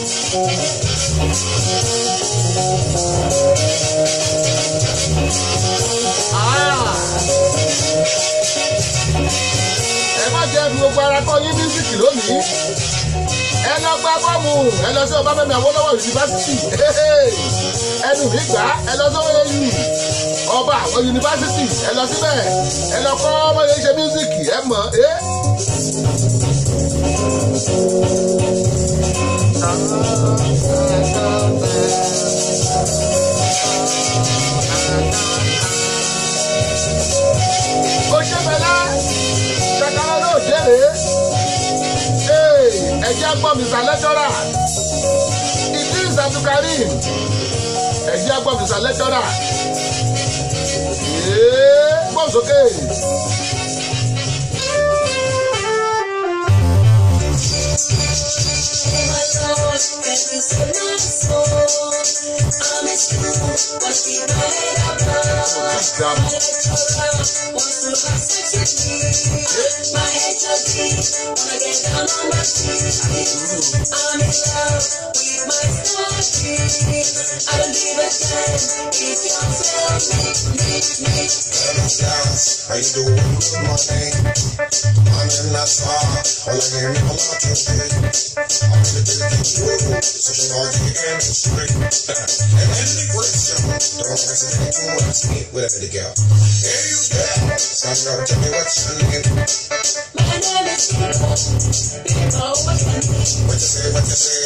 Ah! ẹ má jẹ́ fi gbogbo ara kọ́ yín mísíkì lónìí ẹ lọ gba bọ́ọ̀mù ẹ lọ sí ọbáfẹ́mi awólọ́wọ̀ yunifásitì ẹnu mi gbà ẹ lọ sọ́wọ́ yẹn ọba àwọn yunifásitì ẹ lọ síbẹ̀ ẹ lọ kọ́ ọmọ yẹn ṣe mísíkì ẹ mọ̀ ẹ́. ó ṣe bẹ̀lẹ́ ṣàkàrà náà jẹ́rè ẹ̀jẹ̀ gbọ́ mr lecturer idris abdulkareem ẹ̀jẹ̀ gbọ́ mr lecturer gbọ́ sókè. How you doing? Good morning. I'm in Nassau. All I hear is a lot of shit. I'm in the building too. Sociology and history. And integration. Don't hesitate to ask me whatever the girl. Hey, you girl. Stand up, tell me what's your name. My name is People. People, what's your name? What you say, what you say.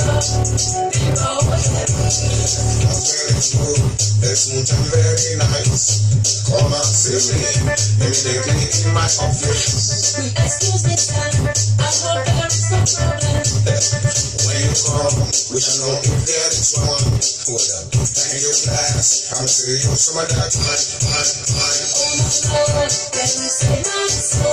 People, what's your name? I'm very smooth. Very smooth and very nice. Come and see me. Immediately in my office. Excuse me, sir. I hope there is no problem. When you come, we shall know if there is one. Hold up, thank you, class. I'm seeing you some of that time, time, time. Oh my Lord, can you say my soul?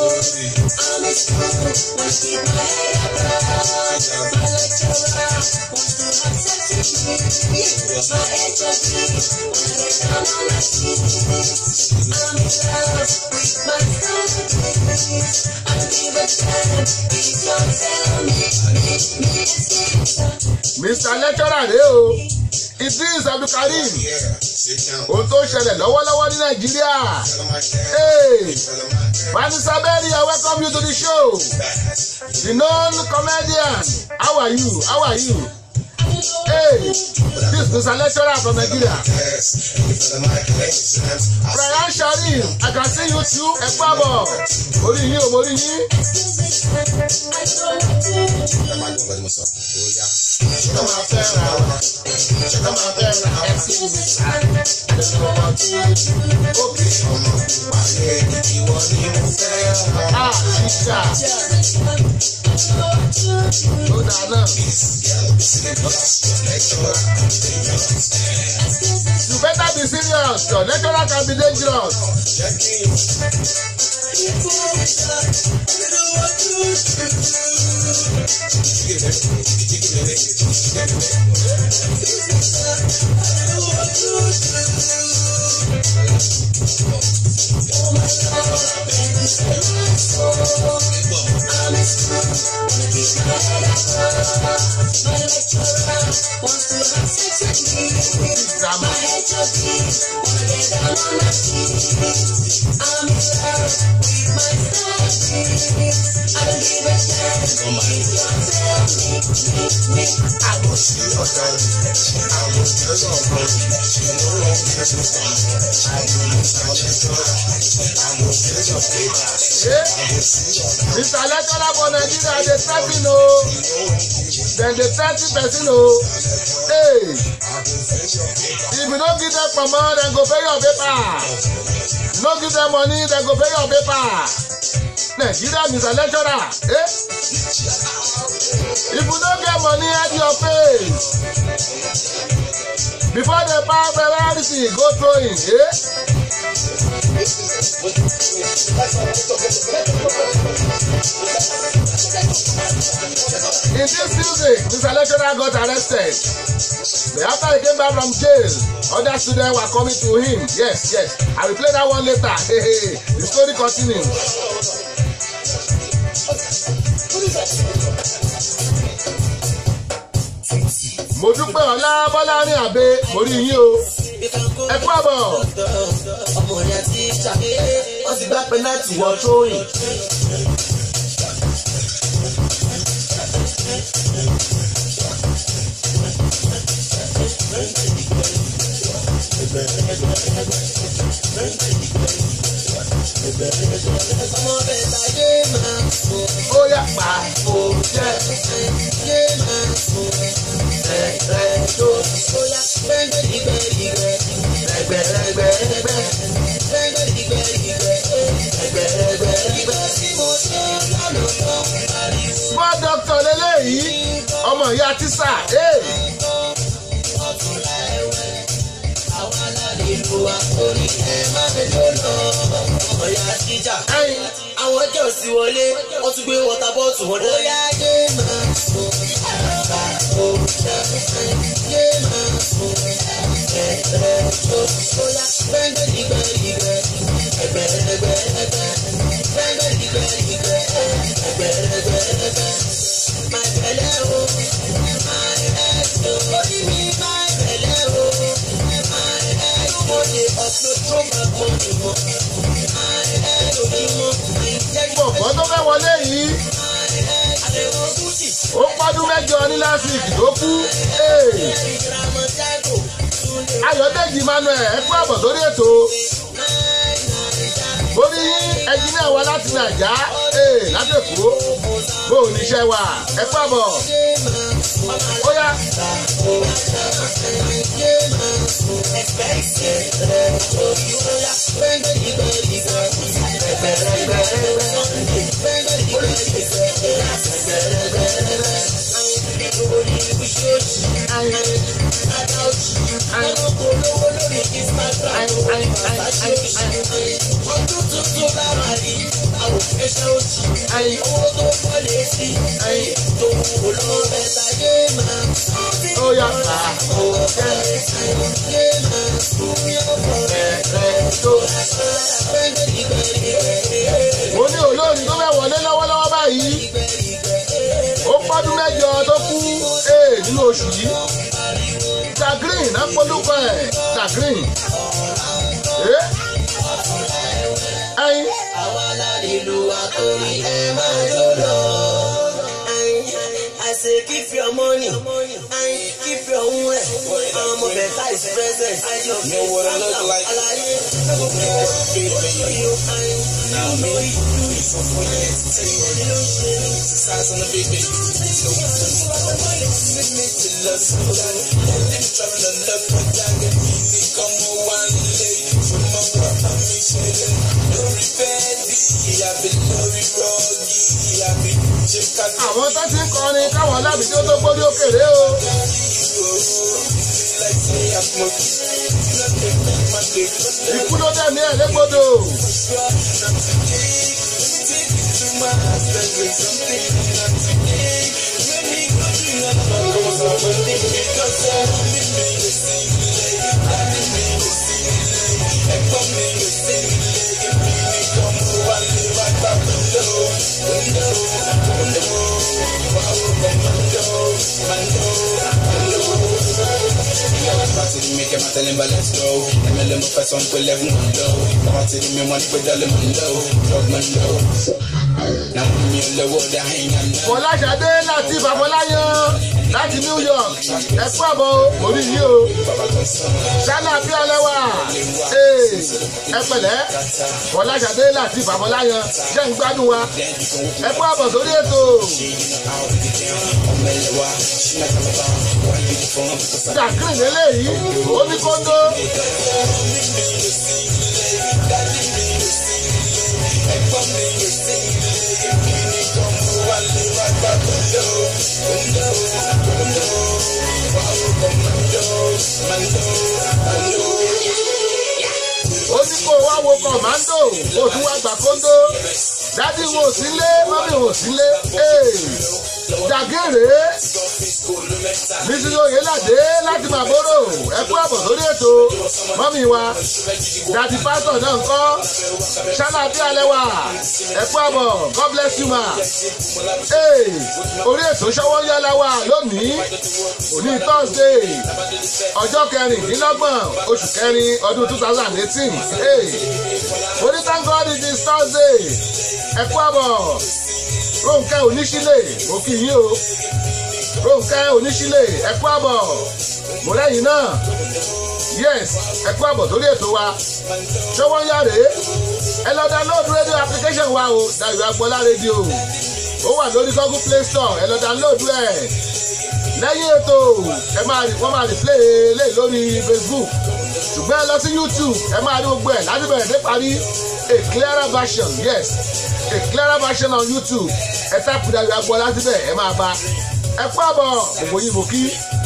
I'm in school, must keep my head up. My lecturer wants to have sex with me. My HOD wanna get down on my knees. I'm in love with my studies. I'll give a damn if you tell me, me, me, it's mr lecturer rèé o idris abdulkareem Yeah, sit down. ohun tó ń ṣẹlẹ̀ lọ́wọ́lọ́wọ́ ní nàìjíríà. Tell 'em I care. Hey, Tell 'em I care. Vanessa Berry, I welcome you to the show. The known comedian. How are you? How are you? Hey, this is a lecturer from Nigeria. Yes, you tell 'em I care. Exams. I Brian Sharif, I can see you too. Ẹ pàbọ̀. Orí yín o, mo rí yín. Ẹ máa gbọ́n gbọ́dọ̀ mọ̀ sọ. Ó yá. Ṣé ká máa fẹ́ ra wa? Ṣé ká máa fẹ́ ra wa? Òkè ọmọ pàṣẹ ìwọ ni mo fẹ́ ra. Ah, ṣíṣà. Ó dáa náà. You better be serious. Your lecturer can be dangerous. Jẹ́ kí n Drama. Eh? Mr. Lecturer for Nigeria dey threaten o. Dem dey threaten person o. Hey, if you no give them kpọmọ, dem go pay your paper. No give them money, dem go pay your paper. Nigeria Mr. Lecturer. Eh? If you no get money, hide your face. Before they buy everything, go throw in. Eh? In this music, Mr. Lecturer got arrested. But after he came back from jail, other students were coming to him. Yes, yes. I will play that one later. Hey, hey, the story continues. mo dúpẹ́ ọlá bọ́lá ní àbẹ mo rí yín o ẹ kú àbọ̀. ọmọ yẹn ti ṣàkéyé wọ́n ti gbá pẹ́nàtì wọ tróyìn. ọmọ bẹ́ẹ̀ ta yé máa fò ó yà pa fò jẹ́ yé máa fò rẹ̀ tó bóyá gbẹ́ngbẹ́dìgbẹ́dìgbẹ́ rẹ̀gbẹ̀rẹ̀gbẹ̀rẹ̀gbẹ́ gbẹ́ngbẹ́dìgbẹ́dìgbẹ́ rẹ̀gbẹ̀rẹ̀gbẹ̀rẹ̀gbẹ́ tí mo ṣe lọ́nà lọ pariwo. small doctor lélẹ́yìí ọmọ ìyá tíṣà ee ọ̀túnla ẹ̀wẹ̀ àwọn alálẹ̀ ìlú wa orí ẹ̀ má fẹ́ tó lọ ọ̀yà jíjà. ẹyin àwọn ọjọ́ sí wọlé wọ́n tún gbé wọ́tà bọ́ọ̀tù wọn dé. bóyá yé máa fò àbá fò yé máa fò ẹ̀rẹ̀ tó bóyá gbẹ́ngbẹ́dìgbẹ́dìgbẹ́ ẹgbẹ̀rẹ̀gbẹ̀rẹ̀gbẹ́ gbẹ́ngbẹ́dìgbẹ́dìgbẹ́ ẹgbẹ̀rẹ̀gbẹ̀rẹ̀gbẹ́. máa bẹ̀lẹ̀ o máa ẹ̀ tó orí mi máa bẹ̀lẹ̀ o máa ẹ̀ tó mo lè upload tó máa pọ̀ jù mọ́ máa ẹ̀ lójúmọ́ ìjẹ́gbọ̀n bọ̀bọ̀ tó fẹ́ wọlé yìí àlẹ́wọ̀n gúúsì. ó pọ́dún mẹ́jọ ní last week tó kú ee ayọ̀dèjì emmanuel ẹ kú àbọ̀ sórí ètò orí ẹnjìnìà wa láti nàìjà ee láti èkó bó o níṣẹ́ wa ẹ kú àbọ̀ ó yá Ọdún tuntun lára rí àwọn òṣìṣẹ́ òsì. Owó tó pọ̀ létí. Tó wù lọ mẹ́ta yé máa. ó yá pa Yé máa fún yọ̀bọ̀ rẹ̀ rẹ̀ tó. mo ní olórin tó fẹ́ wọlé lọ́wọ́lọ́wọ́ báyìí ó pọ́dún mẹ́jọ tó kú ee nínú oṣù yìí tagrin náà polúkọ ẹ̀ tagrin ee ẹyin Àwa alálèlú àkórí ẹ máa jó lọ. I say keep your money, keep your own ẹ̀. Ọmọ bẹ̀ta is present. Know what I look like? Àlàyé Now me, so for years, tell you what you Size on the big baby. So commitment to love somebody. Then travel to love for Jaga. Ni como one lay. From my work, I'm mixing Lórí bẹ́ẹ̀dì, àbí lórí rọ́ọ̀gì, àbí check out the àwọn tó ti ń kọrin káwọn lábìí tó tó gbórí òkèrè o like say I'm smoking. Nothing like my dick. ikú ló dẹ̀ ní ẹ̀ légbodò Make him tell him, but let's go. Let me let me pass on for eleven low. Party me one for the lemon low. Drug man low. Now me low, the hang and fọláṣadé láti babaláyan láti new york ẹ kú àbọ̀ orí yìí o ṣáná bí ọlẹ́wà ee ẹ pẹ̀lẹ́ fọláṣadé láti babaláyan jẹ́ ń gbádùn wa ẹ kú àbọ̀ sórí ètò jacqueline eléyìí ó ní kóńdó ó ní kó wá wo kọ̀mándò kó tún wá gbà kóńdó dádì wo sílé mọ́mí wo sílé ee jàgèrè mrs oyelade láti màbóró ẹ kú àbọ̀ sórí ètò mọ́mí wa dàdí pásítọ̀ náà ń kọ́ ṣáná bí alẹ́ wà ẹ̀kú àbọ̀ god bless you ma. Hey, orí ètò ṣọwọ́ yálà wà lónìí òní thursday ọjọ́ kẹrìndínlọ́gbọ̀n oṣù kẹrin ọdún two thousand eighteen oní thank god it is thursday ẹ̀kú àbọ̀ ronke oníṣílẹ̀ mo kì í yín o ronke oníṣílẹ̀ ẹ̀kú àbọ̀ mo lẹ́yìn náà yes ẹ̀kú àbọ̀ torí ètò wa ṣọwọ́ yára ẹ lọ download radio application wa o dayo agbọ́lá rédíò ó wà lórí google play store ẹ lọ download ẹ lẹ́yìn ètò ẹ máa rí wọ́n máa rí play lé lórí facebook ṣùgbọ́n ẹ lọ sí youtube ẹ máa rí gbogbo ẹ̀ láti bẹ̀rẹ̀ dé parí a clearer version yes a clearer version on youtube ẹ táàpù dayo agbọ́lá síbẹ̀ ẹ máa bá ẹ kú àbọ̀ gbogbo yìí mo kí.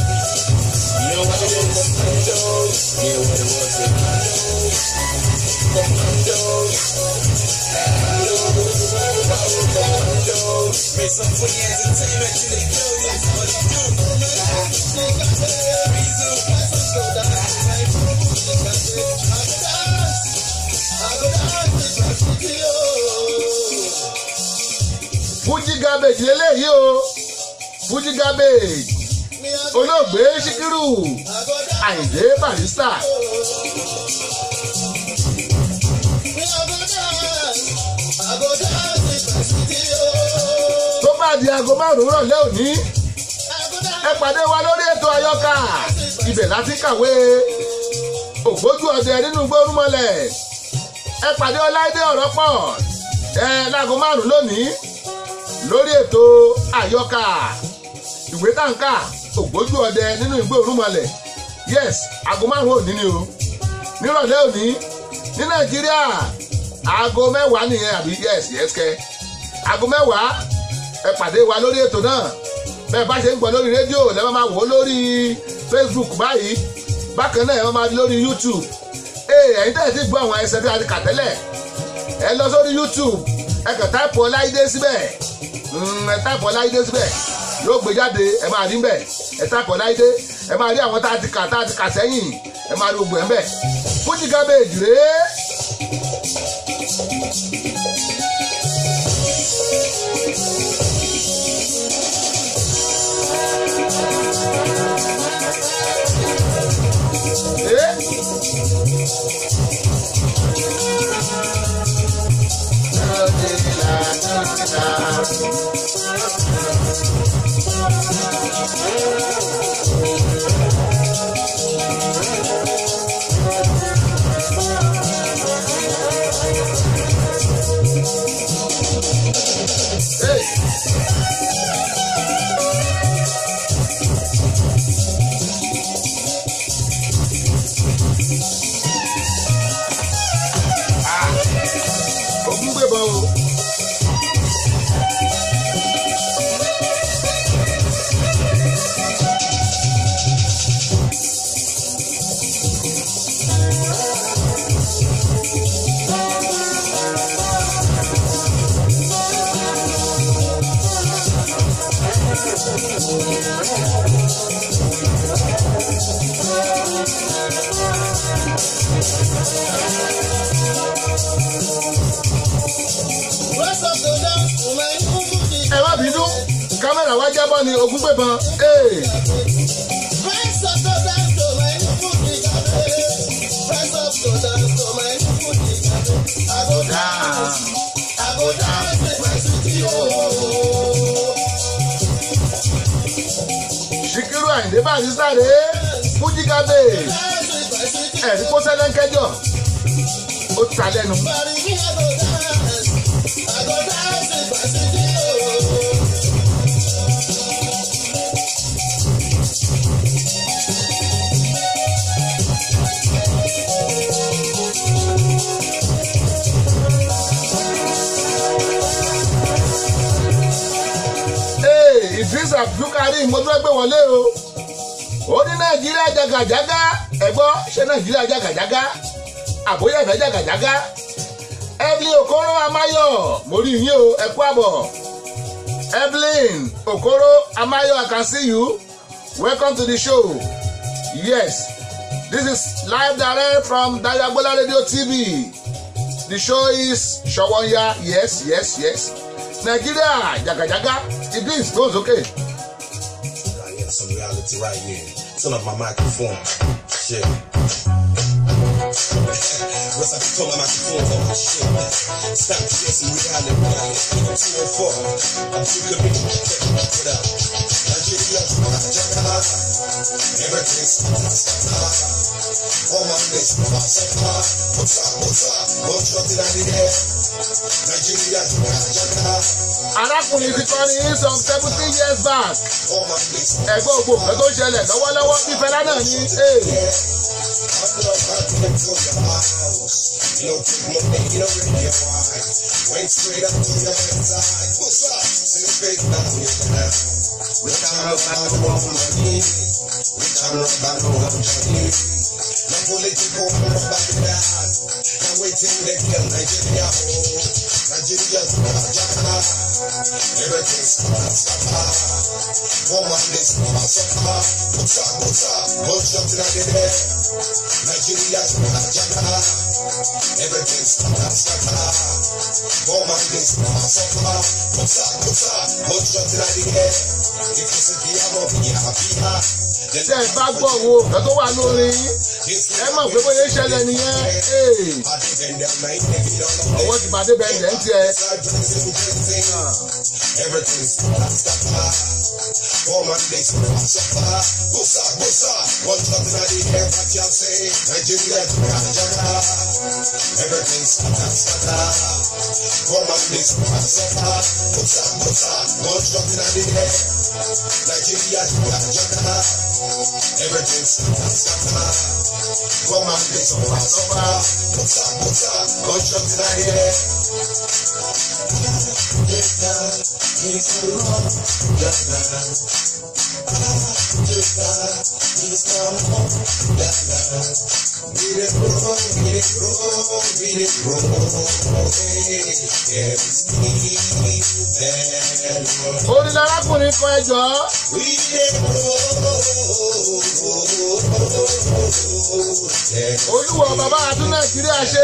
Make some funny entertainment in the building. What it do? fuji garbage lélẹ́yìí o fuji garbage olóògbé síkírù àyìndé barista tó bá di aago márùn-ún rọ̀lẹ́ òní ẹ pàdé wa lórí ètò àyọkà ibẹ̀ láti kàwé ògbójú ọdẹ nínú gbórúmọlẹ̀ ẹ pàdé ọláìdé ọ̀rọ̀ pọ̀ ẹ láago márùn-ún lónìí lórí ètò àyọkà ìwé tàǹkà ògbójú ọdẹ nínú ìgbé òrùmọlẹ̀ yes aago márùn-ún òní ni o nírọ̀lẹ́ òní ní nàìjíríà aago mẹ́wàá nìyẹn àbí yes yes kẹ aago mẹ́wàá ẹ pàdé wa lórí ètò náà bẹ́ẹ̀ bá ṣe ń gbọ́ lórí rédíò lẹ́wọ́n máa wò ó lórí facebook báyìí bákan náà ẹ máa di lórí youtube ee ẹ̀yin tẹ́lẹ̀ ti gbọ́ àwọn ẹsẹ̀ tí a ti kà tẹ́lẹ̀ ẹ lọ sórí youtube ẹ kàn táìpù ọláìdé síbẹ̀ ẹ táìpù ọláìdé síbẹ̀ yóò gbé jáde ẹ máa rí mbẹ̀ ẹ táìpù ọláìdé ẹ máa rí àwọn tá a ti kà tá a ti kà sẹ́yìn ẹ máa rí gbogbo ẹ̀ mbẹ̀ fújì gábéèjì rèé. ogun gbébọn o. ẹ má bínú kámẹ́rà wá jábọ́ ni ogun gbébọn. Hey. Ṣìkírù Àyìndé báyìí sáré fújì gábé ẹ̀rí kó sẹ́lẹ̀ńkẹ́jọ ó ta lẹ́nu. Hey, Idris Abdulkarim mo tún gbé wọlé o ó ní Nàìjíríà jàgàjàgà ẹ̀gbọ́ ṣé Nàìjíríà jàgàjàgà àbóyá ìfẹ́ jàgàjàgà Evelyn Okoro Amayo mo rí yín o ẹ kú àbọ̀ Evelyn Okoro Amayo I can see you welcome to the show yes This is live direct from Dayabola Radio TV. The show is Showonya. Yes, yes, yes. Nigeria, Jaga Jaga. Idris goes okay. I got some reality right here. Turn up my microphone. Shit. What's up? Turn my microphone on. Shit. Stop to get some reality. Reality. 204. I'm sick of it. What up? Nigeria. Jaga. Everything's all my list. What's up? What's up? What's up? Did I need that? Nigeria. Jaga. Arákùnrin ti kọrin ní some seventeen years back. All my list. Ẹ̀gbọ́n ògbó nǹkan tó ń ṣẹlẹ̀ lọ́wọ́lọ́wọ́ bí Fẹlá náà ní. Hey. Went straight up to your side. What's up? See the fake now. We can't rock by no one from me. We can't rock by no one from me. No political rock by the dad. Now waiting they kill Nigeria. Oh, Nigeria, Jaka. Everything's gonna stop. Woman, this mama suffer. What's up? What's up? What's up to that day? Nigeria, Jaka. Everything's gonna stop. Woman, this mama suffer. What's up? What's up? What's up to that day? If you see the amor, you're happy. Tẹ́ ẹ bá gbọ́ wo nǹkan tó wà lórí yín. Ẹ mọ̀ pé bóyá ń ṣẹlẹ̀ nìyẹn. Hey. Ọwọ́ ti bàdé bẹ́ẹ̀ jẹ́ ń tiẹ̀. Everything's Oh man, this suffer. What's up? What's up? One shot in the air, what you say? Nigeria, Jaga. Everything's scatter. Oh man, this suffer. What's up? What's up? One shot in the air. Nigeria, Jaga. Everything's scatter. Oh man, this suffer. What's up? What's up? One shot in the air. Orin arákùnrin kan ẹjọ́. Olúwo bàbá àtún Nàìjíríà ṣe.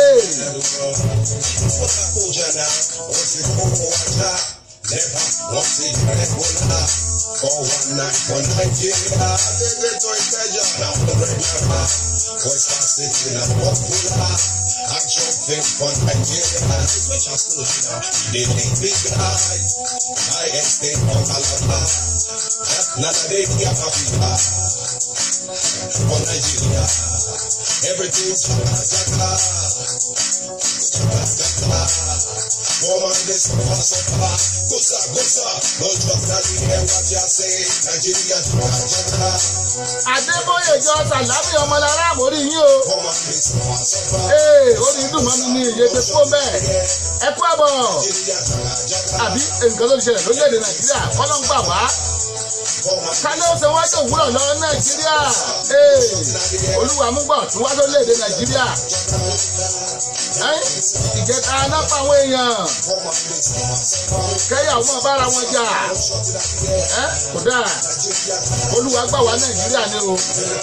For one night, one Nigeria, they to treasure. Now the regular, West City, and popular. I jump in for Nigeria. Which I'm still now. They think big high. I ain't stay on Alabama. None of they get happy. For Nigeria. Everything's Jaga. Woman, this suffer, suffer. Gosa, gosa. No drug that we hear what you say. Nigeria, Jaga. Adébóyè jọ Sàlámì ọmọlára àmórí yín o. Woman, this suffer, suffer. Ee, orin dùn mọ́ mi ní iye tó kó bẹ́ẹ̀. Ẹ kú àbọ̀. Nigeria, Jaga. Àbí nǹkan tó ń ṣẹlẹ̀ lórílẹ̀‐èdè Nàìjíríà kọ́lọ́ ń gbà wá. Woman, Ká ló ṣe wájú òwúrọ̀ lọ Nàìjíríà. Ee, Olúwa mú gbọ̀ tún wá lórílẹ̀‐èdè Nàìjíríà. Ẹ́ ìjẹta aná pa àwọn èèyàn. woman, this suffer, suffer. Kẹ́yàwó máa bára wọn jà. Ẹ́ kò dáa. Olúwa gbà wá Nàìjíríà ni o.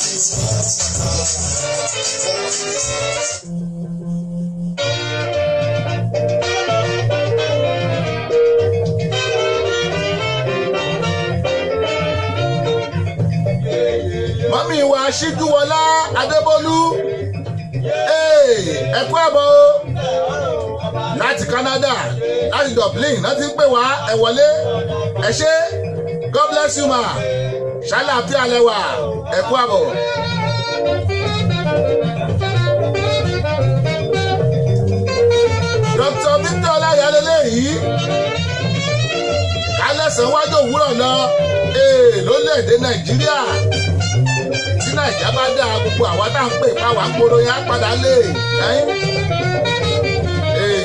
mọ́mí wa ṣíjúwọlá adébólú Ee, ẹ kú àbọ̀ o. láti Canada láti Dublin náà ti ń pè wá ẹ wọlé ẹ ṣé God bless you ma ṣàlàáfíà lẹ́wà ẹ kú àbọ̀. Dr. Victor ọláyàlélẹ́ yìí kálẹ̀sán wájú òwúrọ̀ lọ ee lórílẹ̀‐èdè Nàìjíríà tí Nàìjíríà bá dá gbogbo àwa tá à ń pè káwa ń gbòòrò yẹn á padà lé ẹ̀yìn. Ee.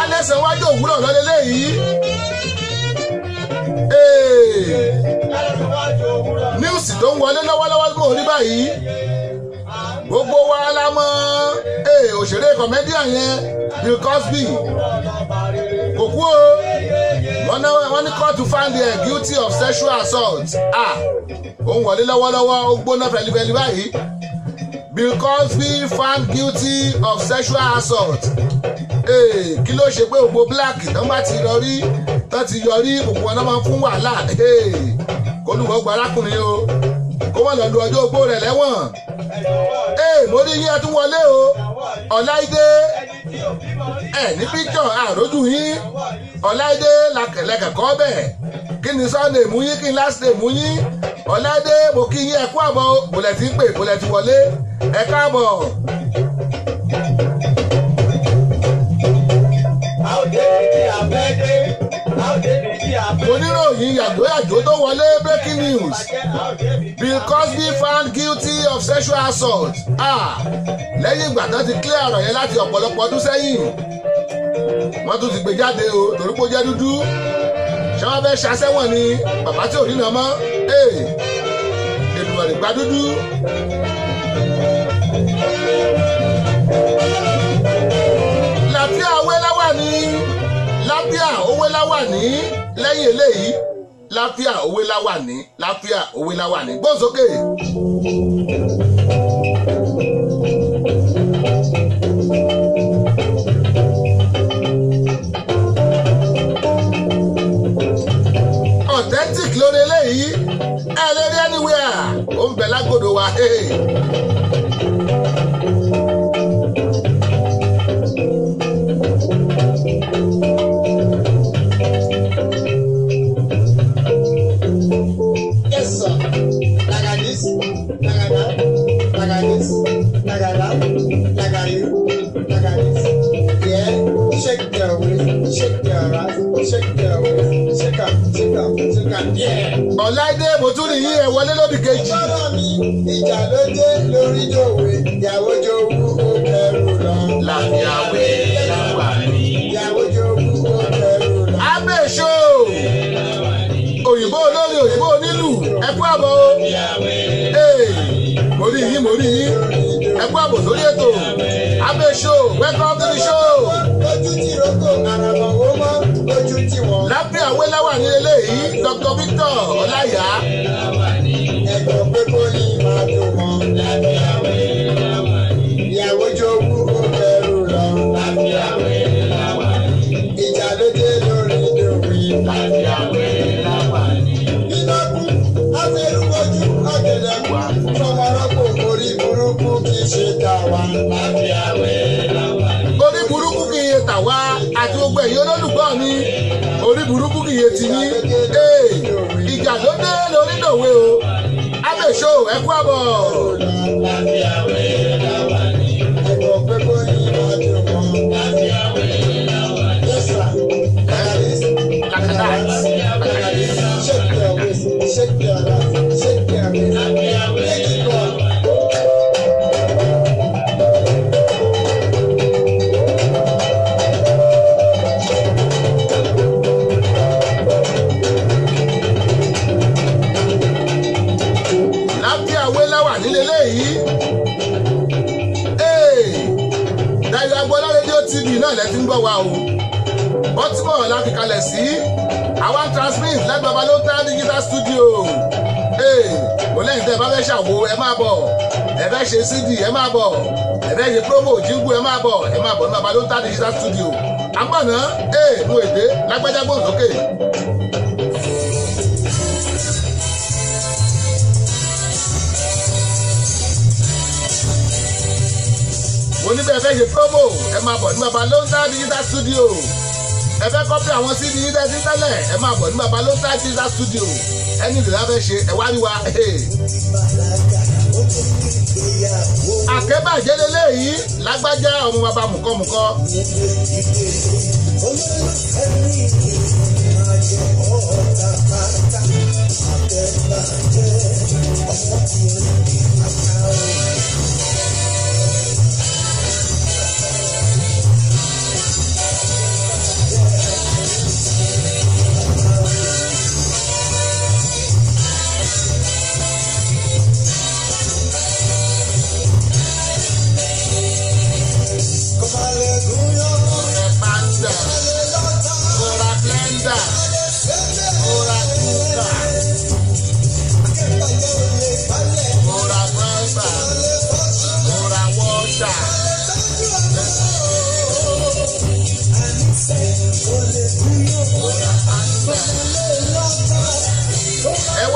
lẹ́sẹ̀ wájú òwúrọ̀ lọ́lẹ́lẹ́ yìí. níwùsì tó ń wọlé lọ́wọ́lọ́wọ́ mò ń rí báyìí. gbogbo wa la mọ̀ ee, òṣèré kọ̀mẹ́díà yẹn Bill Cosby kò kú o wọ́n ní wọ́n ní court to find the guilty of sexual assault ah òun wọlé lọ́wọ́lọ́wọ́ ó gbóná fẹlifẹli báyìí Bill Cosby found guilty of sexual assault ee kí ló ṣe pé gbogbo black tán bá ti yọrí tán ti yọrí gbogbo wọn náà máa ń fún wàhálà ee kólùkọ́ gba arákùnrin o kó wọ́n lọ lu ọjọ́ ogbó rẹ̀ lẹ́wọ̀n ee mo rí yín ẹ tún wọlé o ọ̀láìdé ẹ ní píkṣọ̀ àròjù yín ọ̀láìdé lẹ́kẹ̀kọ́ bẹ̀ kí ni sunday mú yín kí ni last day mú yín ọ̀láìdé mo kí yín ẹ kú àbọ̀ bòlẹ̀ tí ń pè bòlẹ̀ tí wọlé ẹ káàbọ̀. oníròyìn yàjóyàjó tó wọlé breaking news Bill Cosby found guilty of sexual assault ah lẹ́yìn ìgbà tán ti clear ọ̀rọ̀ yẹn láti ọ̀pọ̀lọpọ̀ ọdún sẹ́yìn wọ́n tún ti gbé jáde o torí pé ó jẹ́ dúdú ṣé wọ́n fẹ́ ṣàṣẹ́wọ̀n ni bàbá tí ò rí nà mọ́ ee ènìyàn lè gba dúdú. làbíà owó láwà ní lábíà owó láwà ní lẹ́yìn eléyìí láfíà owó láwà ní láfíà owó láwà ní gbósókè. authentic lórí eléyìí ẹ lè rí anywhere ó ń bẹ lágòdò wa. Hey. Yes, sir. Like this, like that, like this, like that, like this, like this. Yeah, shake your waist, shake your ass, shake your waist, shake up, shake up, shake up. Yeah. ọ̀láìdé mo tún rí yín ẹ wọlé lódì kejì. Bọ́lá mi, ìjà ló dé lórí jòwe, ìyàwó jowú ó kẹrù lọ. láfíàwé láwà ní. Ìyàwó jowú ó kẹrù lọ. abéṣó òyìnbó olórí òyìnbó onílù ẹkú àbọ̀ o. Ee, mo rí yín mo rí yín ẹkú àbọ̀ sórí ètò abéṣó welcome to the show. Ojú tí roko àràmọ̀ wó mọ́, ojú tí wọ́n. láfíàwé láwà ní eléyìí Dr Victor ọláyà ẹ̀gbọ́n pé kó ní máa tó wọn. ìyàwó jowú ó kẹrù lọ. ìjà ló dé lórí ìdòwì. iná kú afẹ́rúgbójú ọ̀gẹ̀dẹ̀ kú. fọmọrọ́pò orí burúkú kì í ṣe tà wá. orí burúkú kì í yé tà wá àti gbogbo ẹ̀yin olólùgbọ́ mi orí burúkú kì í yé tì yín Ee, ìjà ló dé lórí dòwe o abéṣó ẹkú àbọ̀. ẹ̀gbọ́n pé kó ní máa tó wọn. Yes, sir. Like this, like this. Shake your waist, shake your ass, shake your waist. Make it go. láfíàwé láwà nílé léyìí. Ee, Dayọ̀ Agboola rédíò TV náà lẹ ti ń gbọ́ wa o. Baltimore la fi kalẹ̀ sí. Àwa ń transmit lẹ́gbẹ̀ẹ́ Balóta digital studio. Ee, mo lẹ́yìn tẹ́ ẹ bá fẹ́ ṣàwo ẹ máa bọ̀. Ẹ fẹ́ ṣe CD ẹ máa bọ̀. Ẹ fẹ́ ṣe promo jíngù ẹ máa bọ̀. Ẹ máa bọ̀ nígbà Balóta digital studio. Àmọ̀nà ee mo èdè lágbájá gbòǹ sókè. mo ní bẹ́ẹ̀ fẹ́ ṣe promo ẹ máa bọ̀ ní baba lonta digital studio ẹ fẹ́ kọ́pì àwọn cd yín tẹ́tí tẹ́lẹ̀ ẹ máa bọ̀ ní baba lonta digital studio ẹni ìlú láfẹ́ ṣe ẹ wá rí wa. àkẹ́bàjẹ́ lélẹ́yìí lágbájá ọmọ bàbá mùkọ́mùkọ́.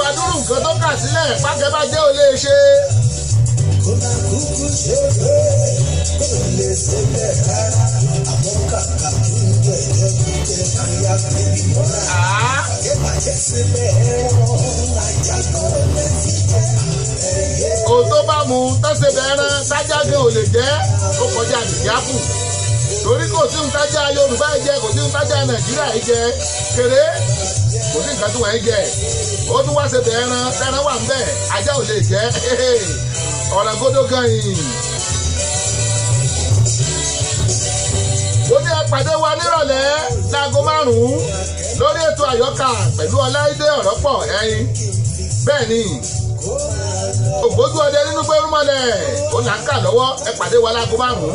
adúrú nǹkan tó kà sílẹ̀ pákẹ́bàjẹ́ ò lè ṣe. kódà kúkú ṣe pé kò lè ṣe bẹ́ẹ̀ rárá àmọ́ kàkà kí n jẹ ìjẹkújẹ káyà bíbí mọ́ra. Àá àjẹbàjẹ́ ṣe bẹ́ẹ̀ rán ajá tó lè fi jẹ ẹyẹ. kò tó bá mu tẹ́sẹ̀ bẹ̀rẹ̀ tájà gan ò lè jẹ́ ó kọjá nìyàpù torí kò sí ohun tájà Yorùbá yìí jẹ kò sí ohun tájà Nàìjíríà yìí jẹ kéré kò sí nǹkan tí wọ́n yìí jẹ ó tún wá ṣe bẹ̀rẹ̀ tẹ́ran wà ń bẹ̀ ajá ò lè jẹ́ ọ̀rọ̀ gbọ́dọ̀ gan yìí. ó ní ẹ̀pàdé wa nírọ̀lẹ́ láago márùn-ún lórí ètò àyọkà pẹ̀lú ọláìdé ọ̀rọ̀ pọ̀ ẹyin bẹ́ẹ̀ ni ògbójú ọdẹ nínú pé rúmọlẹ̀ ó là ń kà lọ́wọ́ ẹ pàdé wa láago márùn-ún.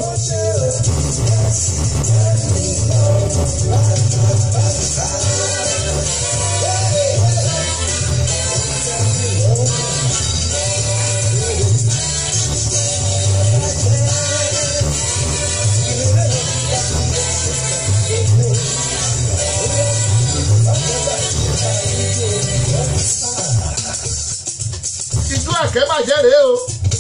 ìjú àkẹ́bàjẹ́ rèé o.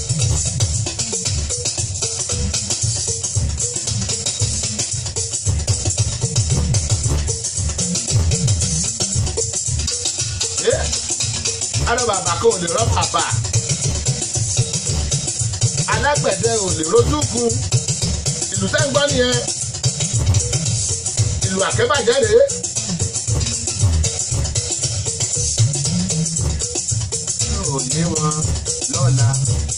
Ẹ́, arọ bàbá kan ò lè rọ́ bàbà alágbẹ̀dẹ ò lè rojú kun ìlú tẹ́ ń gbọ́ nìyẹn ìlú àkẹ́bàjẹ́ rèé. ò ní wọn lọ́la.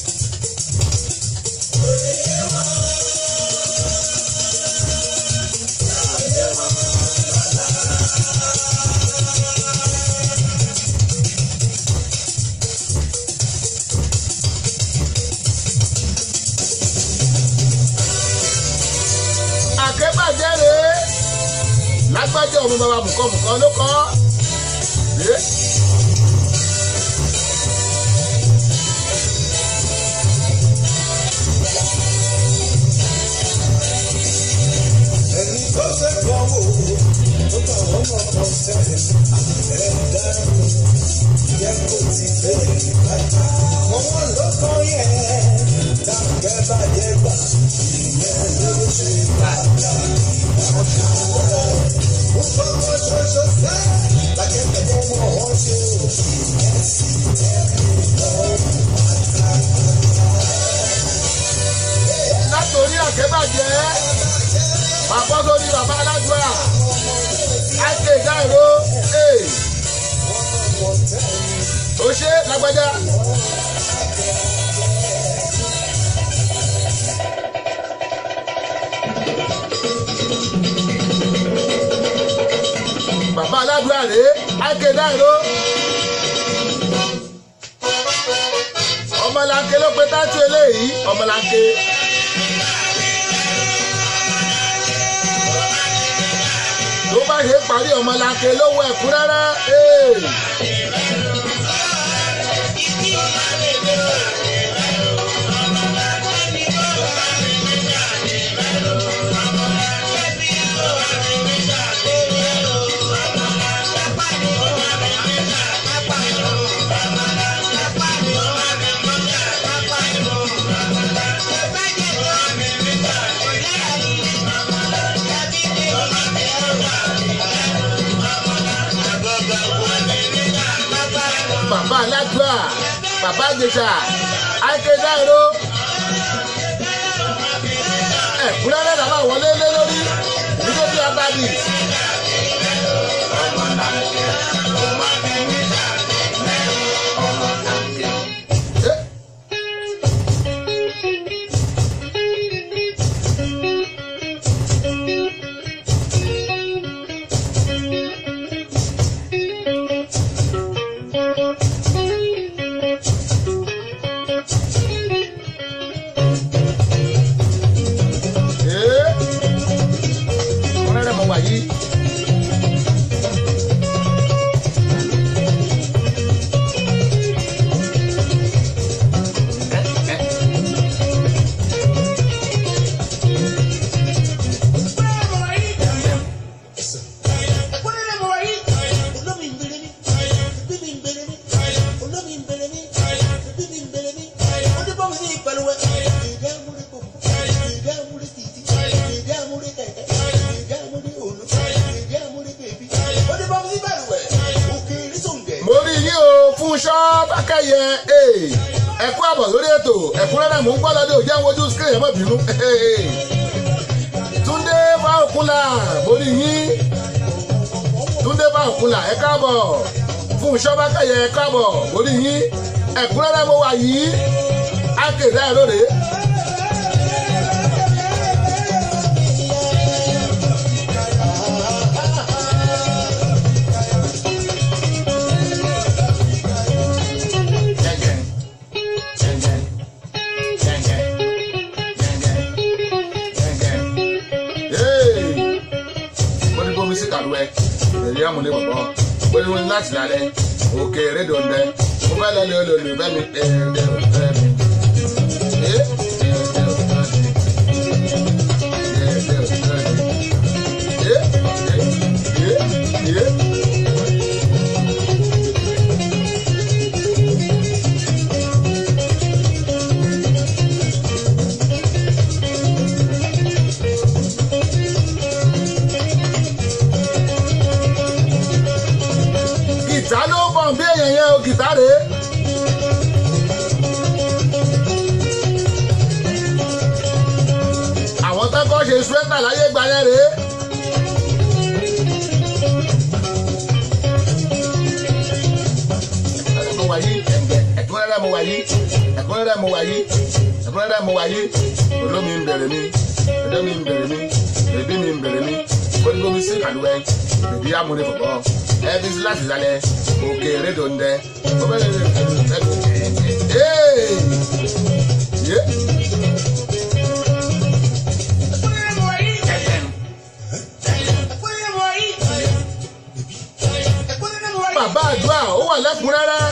àkẹ́bàjẹ́ rèé lágbájá ọmọ bàbá bùkọ́bùkọ́ ló kọ́ ẹ́. ẹni tó fẹ́ kọ́ wò ó bá wọn mọ̀ kàn sẹ́yìn ẹ̀ dárò yẹ kó ti bẹ̀rẹ̀ bàtà ọmọ ló kàn yẹ tàbí bàjẹ́ gbà ìyẹn ló ṣe bàtà ọ̀tá wọ̀ ó fọwọ́ ṣoṣo sẹ́ lákẹ́kẹ̀ẹ́ mọ̀ ọ́ ṣe ò ìyẹn sì tẹ̀lé lọ́wọ́ bàtà. látòrí àkẹ́bàjẹ́ bàbá sórí bàbá aládùúrà àìké ìdáìró ee ó ṣe lágbájá. bàbá aládùúrà rèé àìké ìdáìró. ọmọlanke ló pe tátú eléyìí ọmọlanke. tó bá ṣe parí ọmọlanke lówó ẹ̀kúnrẹ́rẹ́. ee. bàbá aládùá bàbá àjèṣà akédáìró ẹ̀kúnrẹ́rẹ́ làwọn wọlé lé lórí nítorí abadi. Eh. Ee. Ọ̀rẹ́rẹ́ mọ̀ wáyé. fúnṣọ́ bákẹ́yẹ ẹ̀kú àbọ̀ lórí ètò ẹ̀kúnrẹ́rẹ́ mò ń gbọ́ lọ́dẹ òjẹ́ wojú screen ẹ̀ mọ́ bínú túndé bá òkúnlà borí yín túndé bá òkúnlà ẹ káàbọ̀ fúnṣọ́ bákẹ́yẹ ẹ káàbọ̀ borí yín ẹ̀kúnrẹ́rẹ́ mo wà yìí ákèrè ẹ̀ lóde. èyí àmúlé bọ̀bọ̀ pé wọ́n láti lálẹ́ òkè rédò ń bẹ mo fẹ́ lọ lè olè bẹ́ mi ẹ̀ ẹ̀ ẹ̀ gìtá ló ń bọ̀ bí èèyàn yẹn o gìtá rèé. àwọn tó kọ́ ṣe swẹ́tà láyé gba yẹn rèé. mo wà yí ẹ̀kúnrẹ́rẹ́ mo wà yí ẹ̀kúnrẹ́rẹ́ mo wà yí ẹ̀kúnrẹ́rẹ́ mo wà yí olómi ń bẹ̀rẹ̀ mi ẹ̀dẹ́ mi ń bẹ̀rẹ̀ mi èdè mi ń bẹ̀rẹ̀ mi kóníkó mi sí kàlùwẹ̀ èdè amúlé fọ̀fọ̀ ẹbí sí láti sálẹ̀ òkè rédò ń dẹ. bàbá àdúrà ó wà lẹ́kùnrẹ́rẹ́.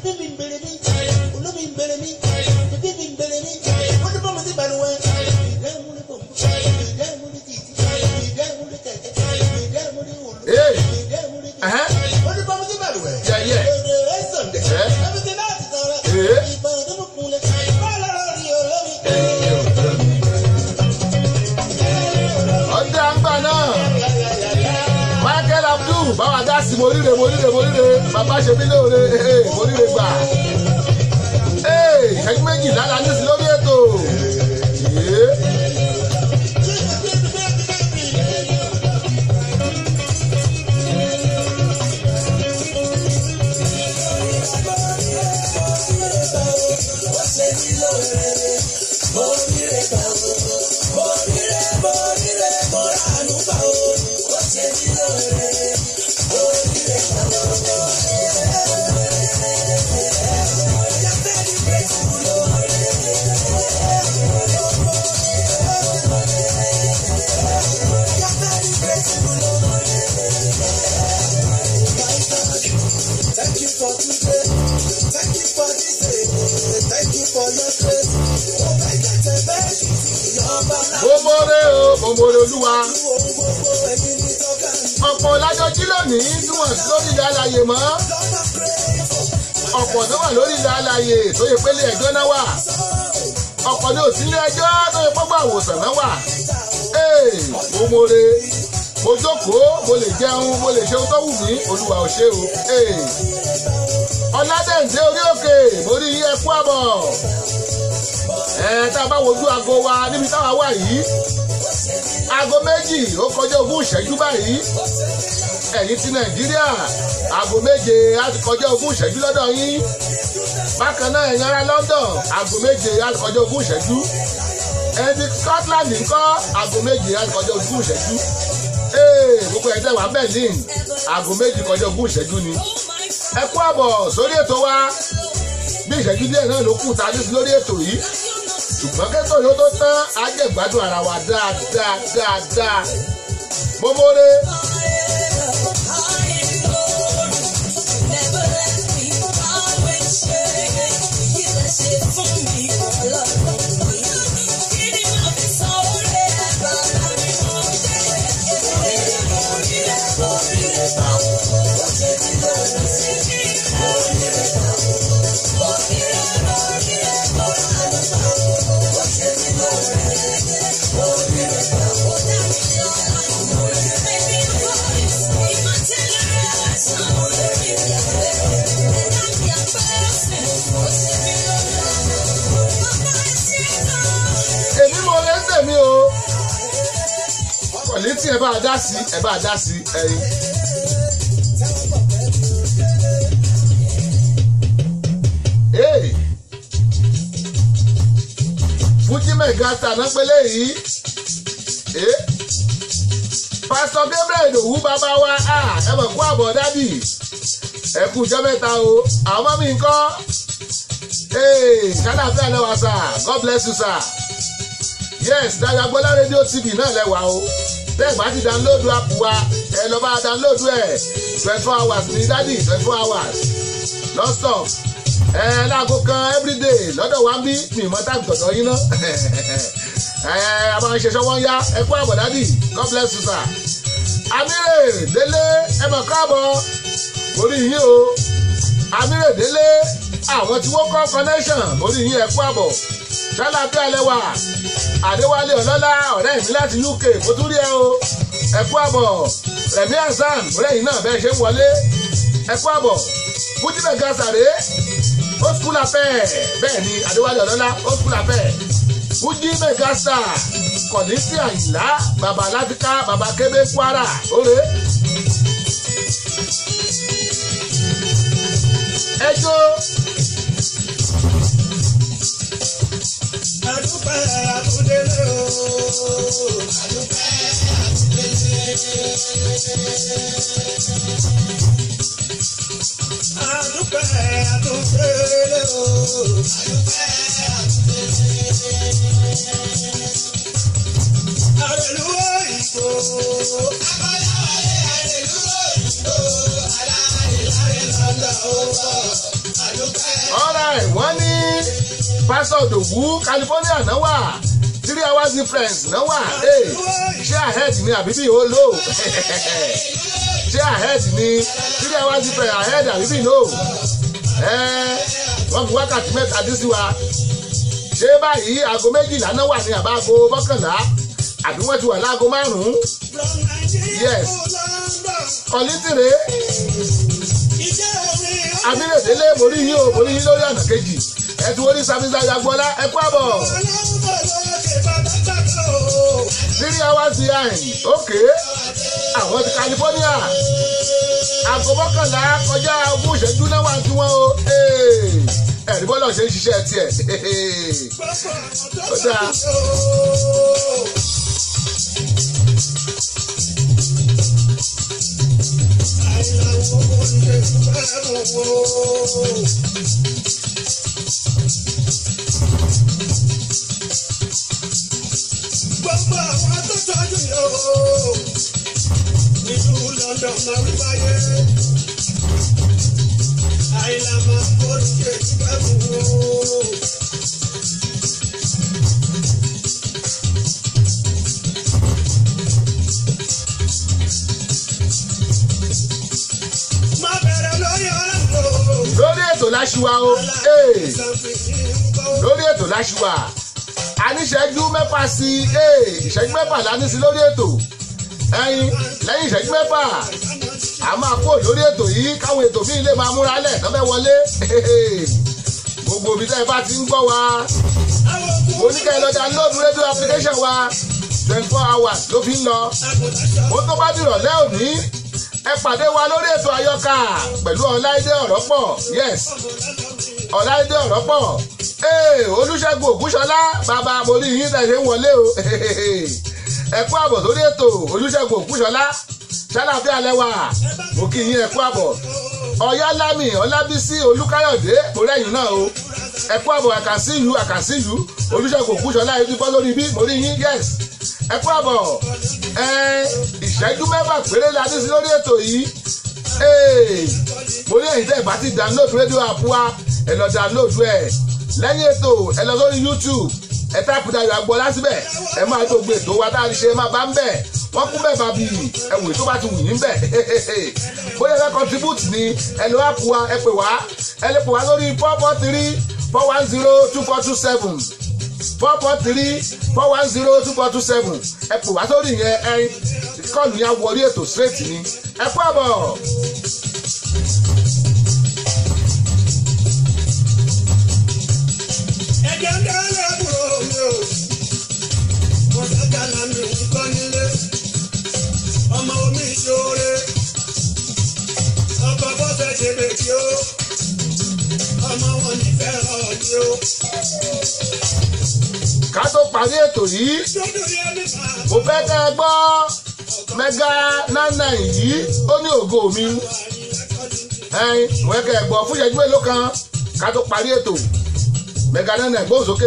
Hey. Uh-huh. Yeah, yeah. ọdẹ àgbà náà michael abdul báwa dá sí mo ríre mo ríre mo ríre bàbá ṣe mí lóore mo ríre gbà ìṣẹ́jú méjì lára nísìnyí lórí ètò. Thank you for today. Thank you for this day. Thank you for your grace. Oh my God, the best. Ìyọba mo mọ̀rẹ́ o mo mọ̀rẹ́ olúwa ohun gbogbo ẹ̀yin ní tọ́ka mi. ọ̀pọ̀ lájọjí lónìí tí wọ́n sí lórí ilẹ̀ alàyè mọ́ Lọ́nà pray for ọ̀pọ̀ tó wà lórí ilẹ̀ alàyè tó yẹ pélé ẹjọ́ náà wà ọ̀pọ̀ ní òsínlé ẹjọ́ tó yẹ pọ́gbà àwòsàn náà wà ee mo mọ̀rẹ́ mo jókòó mo lè jẹun mo lè ṣe ohun tó wù mí olúwa ò ṣe o ee ọ̀làdẹ̀ǹdé orí òkè mo rí yín ẹkú àbọ̀ ẹ tá a bá wojú aago wa níbi táwa wà yìí aago méjì ó kọjá ogún ìṣẹ́jú báyìí ẹ̀yìn ti nàìjíríà aago méje á ti kọjá ogún ìṣẹ́jú lọ́dọ̀ yín bákan náà ẹ̀yin ará london aago méje á ti kọjá ogún ìṣẹ́jú ẹ̀yin ti scotland ńkọ́ aago méje á ti kọjá ogún ìṣẹ́jú ee gbogbo ẹ̀ tẹ̀ wá berlin aago méjì kọjá ogún ìṣẹ́jú ni ẹ kú àbọ̀ sórí ètò wa bí ìṣẹ́jú díẹ̀ náà ló kù tá a ní sí lórí ètò yìí ṣùgbọ́n kẹ́tọ̀ yóò tó tán á jẹ́ gbádùn ara wa dáadáa dáadáa mo mọ̀rẹ́. Thank you. kọ̀ní tí ẹ bá dá sí ẹ bá dá sí ẹyin. Hey! Fújì mẹ́gàtà náà pélé yìí. Eh? Pásítọ̀ Gabriel Ìdòwú bàbá wa ah, ẹ mọ̀ kú àbọ̀ dádì. Ẹ kú ìjọ mẹ́ta o. Àwọn ọmọ mi ń kọ́. Hey! Kádàfẹ́ àlẹ́ wa sà. God bless you sir. Yes, Dàgbàgbọ́lá rédíò TV náà lẹ́wà o. Tẹ́ ẹ̀ bá ti download app wa, ẹ lọ bá download ẹ̀. twenty four hours ní dádì twenty four hours. Non-stop ẹ láago kan everyday lọ́dọ̀ wa ń bí mi mọ́ táàbù tọ̀dọ̀ yín ná ẹ a máa ń ṣe ṣọwọ́ yá ẹ kú àbọ̀ dádì God bless you sir. amire délé ẹ mọ̀ káàbọ̀ orí yín o amire délé àwọn tí wọ́n kọ́ connection orí yín ẹ kú àbọ̀ ṣáláàbí alẹ́ wà àdéwálé ọlọ́lá ọ̀rẹ́ mi láti UK kó tún rí ẹ o ẹ kú àbọ̀ rẹ̀mí hasan ọ̀rẹ́ yìí náà bẹ́ẹ̀ ṣe ń wọlé ẹ kú àbọ̀ fújìbẹ̀ gasàrè ó skul afẹ́ bẹ́ẹ̀ ni adéwálé ọlọ́lá ó skul afẹ́ fújì mẹ́gàsà kọ̀nísì àyìnlá bàbá láfíkà bàbá kébé kwara òre. ẹjọ́ Adúpẹ́ àtúndélé o. Adúpẹ́ àtúndélé o. Àrẹ̀lú òyìnbó. alright wọ́n ní pásọ̀ òdòwú california náà wà three hours difference náà wà hey, ṣé ahead ni àbí bí ó lò ṣé ahead ni three hours difference ahead àbí bí no Eh, wọ́n fi wákàtí mẹ́ta dín sí wa ṣé báyìí aago méjìlá náà wà ní àbá aago mọ́kànlá àbí wọ́n ti wà láago márùn-ún Yes. kọ́lítìrè abílẹ̀délé mórí yín o mórí yín lórí ọ̀nà kejì ẹ ti wọ́n ní sàmìsà yagbọ́lá ẹ kú àbọ̀ three hours behind okay àwọn ti California aago mọ́kànlá kọjá ogún ìṣẹ́jú náà wà tí wọ́n o ẹ̀rí bọ́lá ṣe ń ṣiṣẹ́ tiẹ̀ Ó dáa. Gbogbo àwọn tó tọ́jú yóò nílùú London máa ń wáyé. Àìlà máa ń kó lókè nígbà gbogbo. Má bẹ̀rẹ̀ lórí ọ̀rọ̀ tó. lórí ètò láṣìwá o ee, lórí ètò láṣìwá a ní ìṣẹ́jú mẹ́fà sí ee, ìṣẹ́jú mẹ́fà la ní sí lórí ètò ẹyin lẹ́yìn ìṣẹ́jú mẹ́fà a máa kó lórí ètò yìí káwọn ètò bíi ilé máa múra lẹ̀ lọ́bẹ̀ wọlé gbogbo ibi tẹ́ ẹ bá ti ń gbọ́ wa mo ní kẹ́ ẹ lọ download radio application wa twenty four hours ló fi ń lọ mo tó bá dìrọ̀lẹ́ òní ẹ pàdé wa lórí ètò àyọkà pẹ̀lú ọláìdé ọ̀rọ̀ pọ̀ yes ọláìdé ọ̀rọ̀ pọ̀ ee olùṣègùn ògúnṣọlá bàbá mo rí yín tẹ̀sí ń wọlé o ẹ kú àbọ̀ sórí ètò olùṣègùn ògúnṣọlá ṣàlàfíà lẹ́wà mo kí yín ẹ kú àbọ̀ ọ̀yálámì ọlábísí olúkáyọ̀dé mo rẹ́yìn náà o ẹ kú àbọ̀ àkàsíyù àkàsíyù olùṣègùn ògúnṣọlá yìí ti bọ́ lórí bí mo rí yín yes ẹ kú àbọ̀ ẹ ìṣẹ́jú mẹ́fà péré la ní sí lórí ètò yìí Ee, mo ní ẹ̀yin tẹ́ ẹ̀ bá ti download rédíò app wa ẹ lọ download ẹ̀ lẹ́yìn ètò ẹ lọ sórí YouTube ẹ táàpù Dayọ̀ Agboola síbẹ̀ ẹ máa tó gbé ètò wa tá a ti ṣe máa bá ń bẹ̀ wọ́n kún bẹ́ẹ̀ bàbí ẹ̀wò tó bá ti wù yín bẹ̀ bóyá ẹ contribute ni ẹ lọ app wa ẹ pè wá ẹ lè pè wá lórí four four three four one zero two four two seven four four three four one zero two four two seven ẹ pè wá sórí yẹn ẹ kọ́ọ̀lù yẹn wọlé ètò straight ni ẹ kú àbọ̀. Ẹ̀jẹ̀ ń dálé àbúrò mi o. Mo fẹ́ kàlà mi kọ́ nílé. ọmọ omi ṣoore ọkọ̀ bọ́sẹ̀ ṣe bèbí o ọmọ wọn nífẹ̀ẹ́ ọ̀dí o. ká tó parí ètò yìí dúdú yẹn nípa mo fẹ́ kẹ́ ẹ gbọ́ mẹ́gà nánà yìí ó ní ògo mi ẹ̀yin mo fẹ́ kẹ́ ẹ gbọ́ fún ìṣẹ́jú mélòó kan ká tó parí ètò mẹ́gà nánà gbóhùn sókè.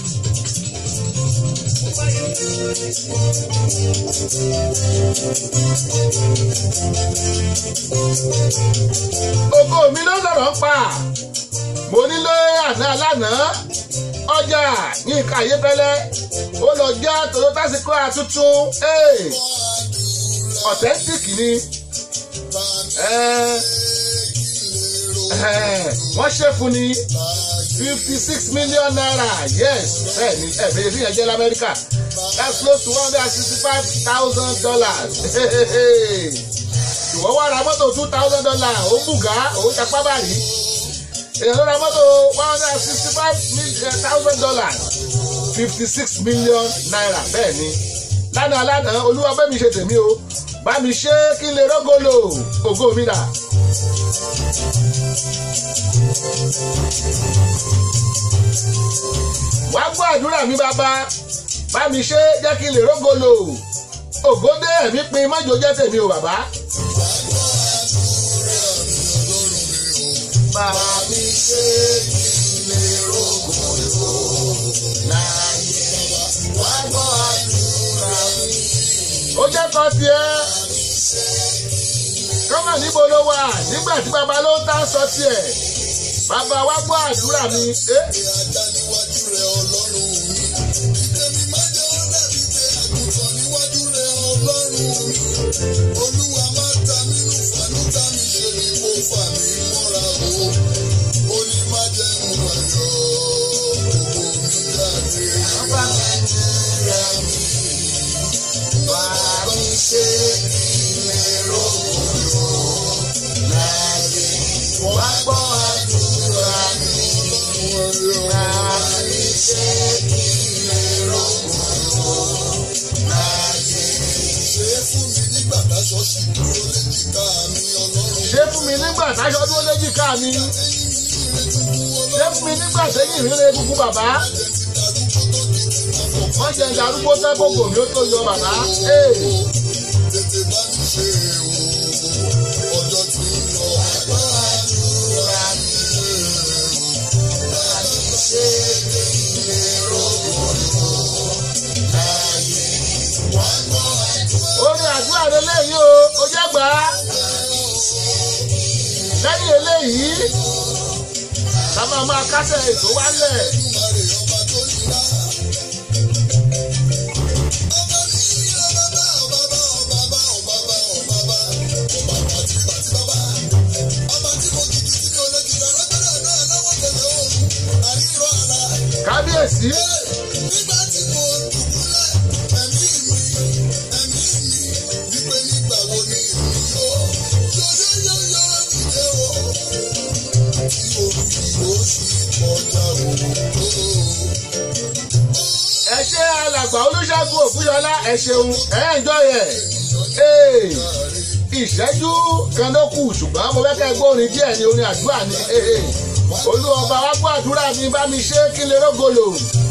ògo mi ló sọ̀rọ̀ ń pa mo nílé àná lánàá ọjà yínká ayépẹ́lẹ́ ó lọ já toyota sequoia tuntun ee, authentic ni Eh, eh, wọ́n ṣe fún ni fifty six million naira yes bẹ́ẹ̀ ni ẹ̀ bẹ́ẹ̀ fi yẹn jẹ́ lamẹ́ríkà that's close to one hundred and sixty five thousand dollars ìwọ wá ra mọ́tò two thousand dollars ó bùgá ó tapá bàrí èèyàn ló ra mọ́tò one hundred and sixty five thousand dollars fifty six million naira bẹ́ẹ̀ ni lánàá lánàá olúwa bẹ́ẹ̀ mi ṣe tèmi o bá mi ṣe kí n lè rógolo ògo mi dà. wá gbọ́ àdúrà mi bàbá bá mi ṣe jẹ́ kí n lè rógolo ògódé ẹ̀mí pin mọ́jọ jẹ́ tèmi o bàbá. bá mi ṣe kí n lè rógolo láyé wá gbọ́ àdúrà mi. ó jẹ́ kan tiẹ̀ kọ́mọ̀ níbo ló wà nígbà tí bàbá ló ń tà sọ tiẹ̀ bàbá wa gbọ́ àdúrà mi. Eh? Olúwa máa ta nínú fàánú tá mi ṣe ni mo fà mí mọ́ra o. Ó ní má jẹ́ mu ayọ̀ gbogbo mi jáde. Bàbá mi bá mi ṣe ilé rògbòdò láyé. Wá gbọ́ àdúrà mi. Bá mi ṣe ilé rògbòdò láyé. Ṣé fún mi nígbà táṣọ sì dúró léjìká mi ọlọ́run. ṣé fún mi nígbà táṣọ dúró léjìká mi ṣé fún mi nígbà sẹ́yìn ìrere egungun bàbá wọ́n jẹ́ ìdarúgbó tẹ́gbọ̀gbò mi ó tó yọ bàbá. Ee, Tètè bá mi ṣe o, ọjọ́ tí ń lọ. Àgbà àdúrà mi bá mi ṣe ilé rògbòdò láyé. Wá gbọ́ àdúrà. orin àdúrà rẹ lẹ́yìn o ó jẹ́ gbà á lẹ́yìn eléyìí ká máa máa kásẹ̀ ètò wálẹ̀. kábíyèsí ẹ ṣe alàgbà olùṣègùn ògúnyọlá ẹ ṣeun ẹ ń jọ yẹ ee ìṣẹ́jú kan ló kù ṣùgbọ́n mo fẹ́ kẹ́ gbọ́ orin díẹ̀ ní orin àdúrà ni ee olúwọba wa gbọ́ àdúrà mi bá mi ṣe kí n lè rógolo.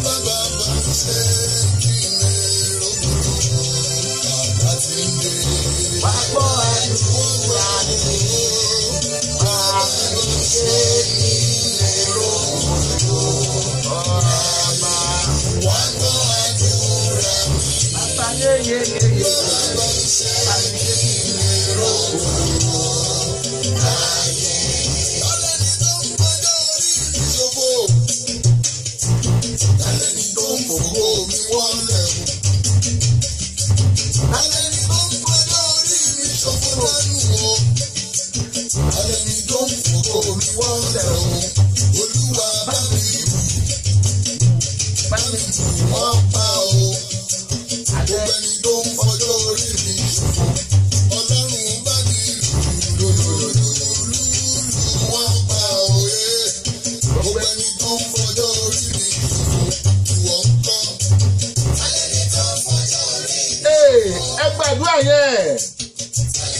Wá gbọ́ àdúrà mi, bá mi ṣe kí n lè rógolo. Ọba wá gbọ́ àdúrà mi, bàbá yé yé yé yé bá mi ṣe kí n lè rógolo. Alẹ́ni tó ń fòkó mi wọ́n lẹ̀ o.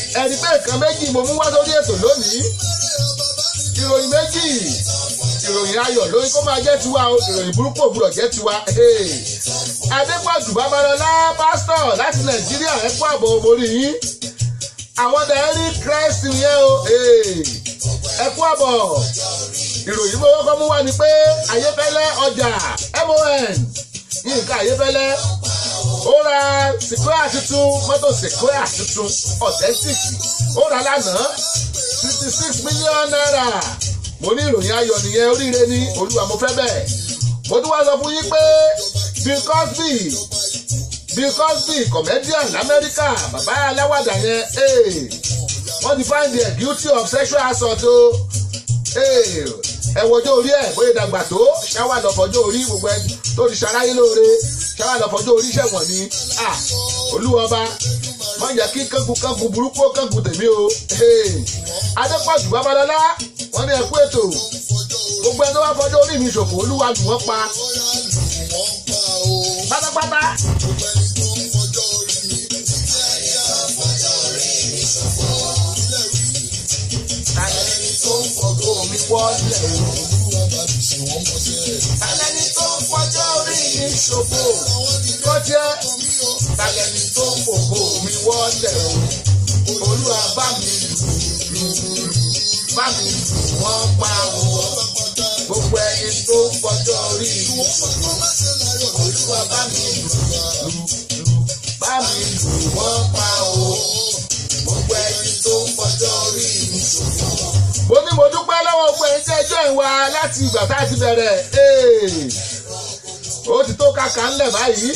ẹni pé nǹkan méjì mo mú wá sórí ètò lónìí ìròyìn méjì ìròyìn ayọ̀ lórí kó máa jẹ́ tiwa o ìròyìn burúkú òwúrọ̀ jẹ́ tiwa. Hey. Adépọ̀jù Babalọ́lá pásítọ̀ láti Nàìjíríà ẹ kú àbọ̀ mórí yín. Àwọn dàárí Christ yẹn o Hey. ẹ kú àbọ̀. Ìròyìn mo kọ́kọ́ mú wá ni pé Ayéfẹ́lẹ́ ọjà MON Yínká Ayéfẹ́lẹ́ ó ra Sequoia tuntun mọ́tò Sequoia tuntun authentic ó ra lánàá fifty six million naira mo ní ìròyìn ayọ̀ nìyẹn oríire ní olúwa mo fẹ́ bẹ́ẹ̀ mo tún wá sọ fún yín pé Bill Cosby Bill Cosby comedian lamẹ́ríkà bàbá aláwàdà yẹn eh, wọ́n ti find the guilty of sexual assault o eh, ẹ wọjọ́ orí ẹ̀ bóyá ìdàgbà tó ṣáwà lọ́fọjọ́ orí gbogbo ẹ tó ti ṣaráyé lóore ṣáwà lọ́fọjọ́ orí ṣẹ̀wọ̀n ni ah, olúwa ọba wọ́n yẹ kí kángun kángun burúkú kángun tèmi o eh, Adépọ̀jù Babalọ́lá wọ́n ní ẹkú ètò gbogbo ẹni tó bá fọjọ́ orí mi ṣòfò olúwa lù wọ́n pa pátápátá. Tàlẹ́ni tó ń fọjọ́ mi wọlé o. Tàlẹ́ni tó ń fọjọ́ orí mi ṣòfò. Kọ́jẹ́ tàlẹ́ni tó ń fòkó mi wọlé o. Olúwa bá mi lù lù bá mi lù wọ́n pa o. Gbogbo ẹni tó ń fọjọ́ orí mi ṣòfò. Olúwa bá mi lù lù lù bá mi lù wọ́n pa o. Gbogbo ẹni tó ń fọjọ́ orí mi ṣòfò. Mo ní mo dúpẹ́ lọ́wọ́ gbogbo ẹni tí ẹjọ́ ìwà láti ìgbà tá a ti bẹ̀rẹ̀. Ee, Ó ti tó kàkà ńlẹ̀ báyìí.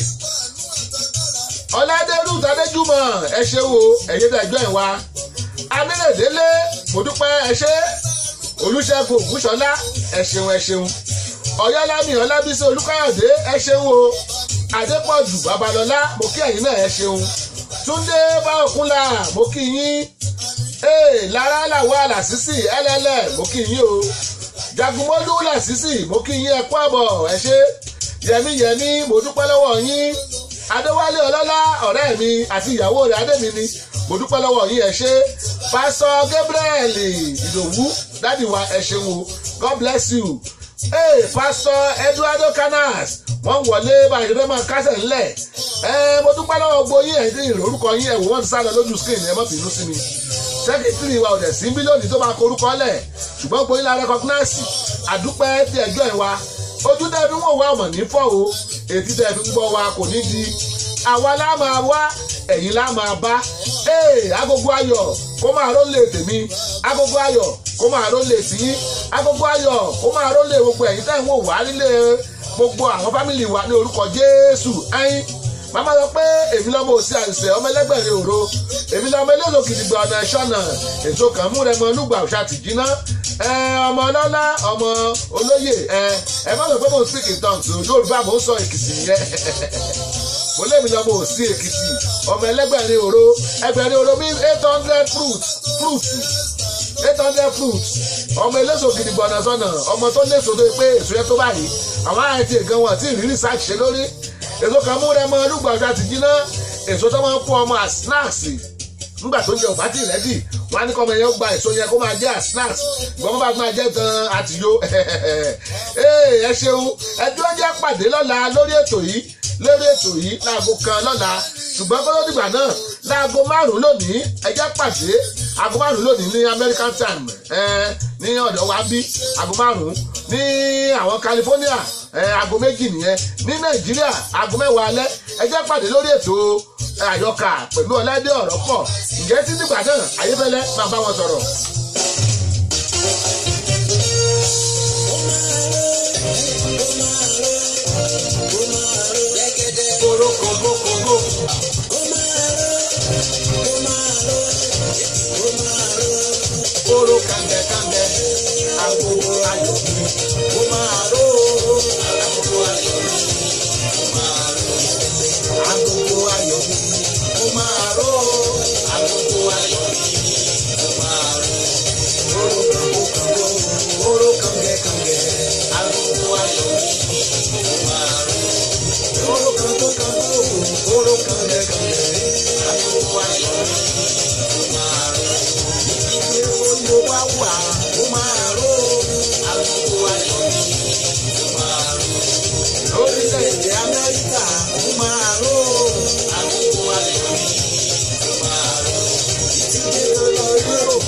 Ọládérú Tadéjúmọ̀ ẹ ṣe wo ẹ̀yẹ́ dẹ̀jọ́ ìwà. Amílẹ̀délé mo dúpẹ́ ẹ ṣé. Olúṣẹ́gun Ògúnṣọlá ẹ ṣeun ẹ ṣeun. Ọ̀yálámì Ọlábísí Olúkáyọ̀dé ẹ ṣeun o. Adépọ̀jù Babalọ́lá mo kí ẹ̀yin náà ẹ ṣeun. Túndé Báòkúnlá mo kí yín. Ee Lára làwọn àlàsísì ẹlẹ́lẹ̀ mo kí yín o. Jagunmọ́lú làsísì mo kí yín ẹ kú àbọ̀ ẹ ṣé. Yẹmí Yẹmí mo dúpẹ́ lọ́wọ́ yín. Adéwálé Ọlọ́lá ọ̀rẹ́ mi àti ìyàwó rẹ̀ Adémi ni mo dúpẹ́ lọ́wọ́ yín ẹ ṣé. Pásọ Gabriel Ìdòwú dádì wa ẹ ṣeun o God bless you. Ee Pásọ Eduardo Canas wọ́n wọlé báyìí ló máa kásẹ̀ ńlẹ̀. Ẹ mo dúpẹ́ lọ́wọ́ gbogbo yín ẹ̀yìn tí ìrorúkọ yín ẹ̀wò wọ́n ti sá lọ lójú screen ẹ má bínú sí mi. Sẹ́kítírì wa ò dẹ̀ sí mílíọ̀nù tó máa korúkọ lẹ̀ ṣùgbọ́n gbogbo yín la rẹ́kọ̀gnáàsì àdúpẹ́ tí ẹjọ́ ẹ̀ wa ojú tẹ́ fi ń wò wá ọmọ ní fọ́ o ètí tẹ́ fi ń gbọ́ wa kò ní di àwa lá máa wá ẹ̀yin lá máa bá ee agogo ayọ̀ kó máa rólé tèmi agogo ayọ̀ kó máa rólé tiyín agogo ayọ̀ kó máa rólé gbogbo ẹ̀yin tẹ́ ń wò wá nílé gbogbo àwọn fámìlì wa ní orúkọ Jésù ẹ̀yin màmá sọ pé èmi lọ́mọ òsì àìsẹ̀ ọmọ ẹlẹ́gbẹ̀rẹ̀ òro èmi lọ́mọ eléso kìdìgbà ọ̀nà ìṣọ̀nà èso kan mú rẹ mọ olúgbà òṣà tìjínà ẹ ọmọ ọlọ́lá ọmọ olóyè ẹ ẹ má sọ pé mo ń speak in tongues o Yorùbá mo ń sọ Èkìtì yẹn mo lémi lọ́mọ òsì Èkìtì ọmọ ẹlẹ́gbẹ̀rẹ̀ òro ẹgbẹ̀rẹ̀ òro means eight hundred fruit fruit eight hundred fruit ọmọ eléso kìdìgbà ọ̀nà sọ̀nà ọmọ tó léso tó pé èso yẹn tó báyìí àwọn àìtí nǹkan wọn tí ìrírí research ṣe lórí èso kan mú rẹ mọ olúgbà ọjà ti jiná èso tó máa ń kó ọmọ as snacks nígbà tó ń jẹ òbá tí rẹ́dì wọn á ní kọ́ ọmọ yẹn ó gba èso yẹn kó máa jẹ́ as snacks ìgbọ́n bá máa jẹ́ gan àtìyó ẹ ṣeun ẹjọ́ jẹ́ pàdé lọ́la lórí ètò yìí lórí ètò yìí láago kan lọ́la ṣùgbọ́n kó ló dìgbà náà láago márùn-ún lónìí ẹ jẹ́ pàdé aago márùn-ún lónìí ní American time ní ọ̀dọ̀ wa bí aago márùn-ún ní àwọn California aago méjì nìyẹn ní Nàìjíríà aago mẹ́wàá alẹ́ ẹ jẹ́ pàdé lórí ètò àyọkà pẹ̀lú ọ̀lẹ́dẹ̀ ọ̀rọ̀ pọ̀ ǹjẹ́ tí dìgbà náà ayébẹ́lẹ́ máa bá wọn sọ̀rọ̀. korokobokobo koro kàngẹ̀kàngẹ̀ agogo ayọ̀ mi ó máa ró agogo ayọ̀ mi ó máa ró agogo ayọ̀ mi ó máa ró agogo ayọ̀ mi ó máa ró.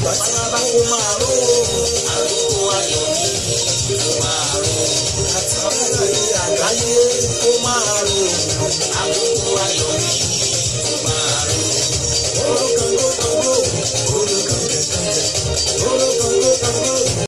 bàbá kó máa ró àkókò ayọ̀ mi kó máa ró àti káàkiri àgbáyé kó máa ró àkókò ayọ̀ mi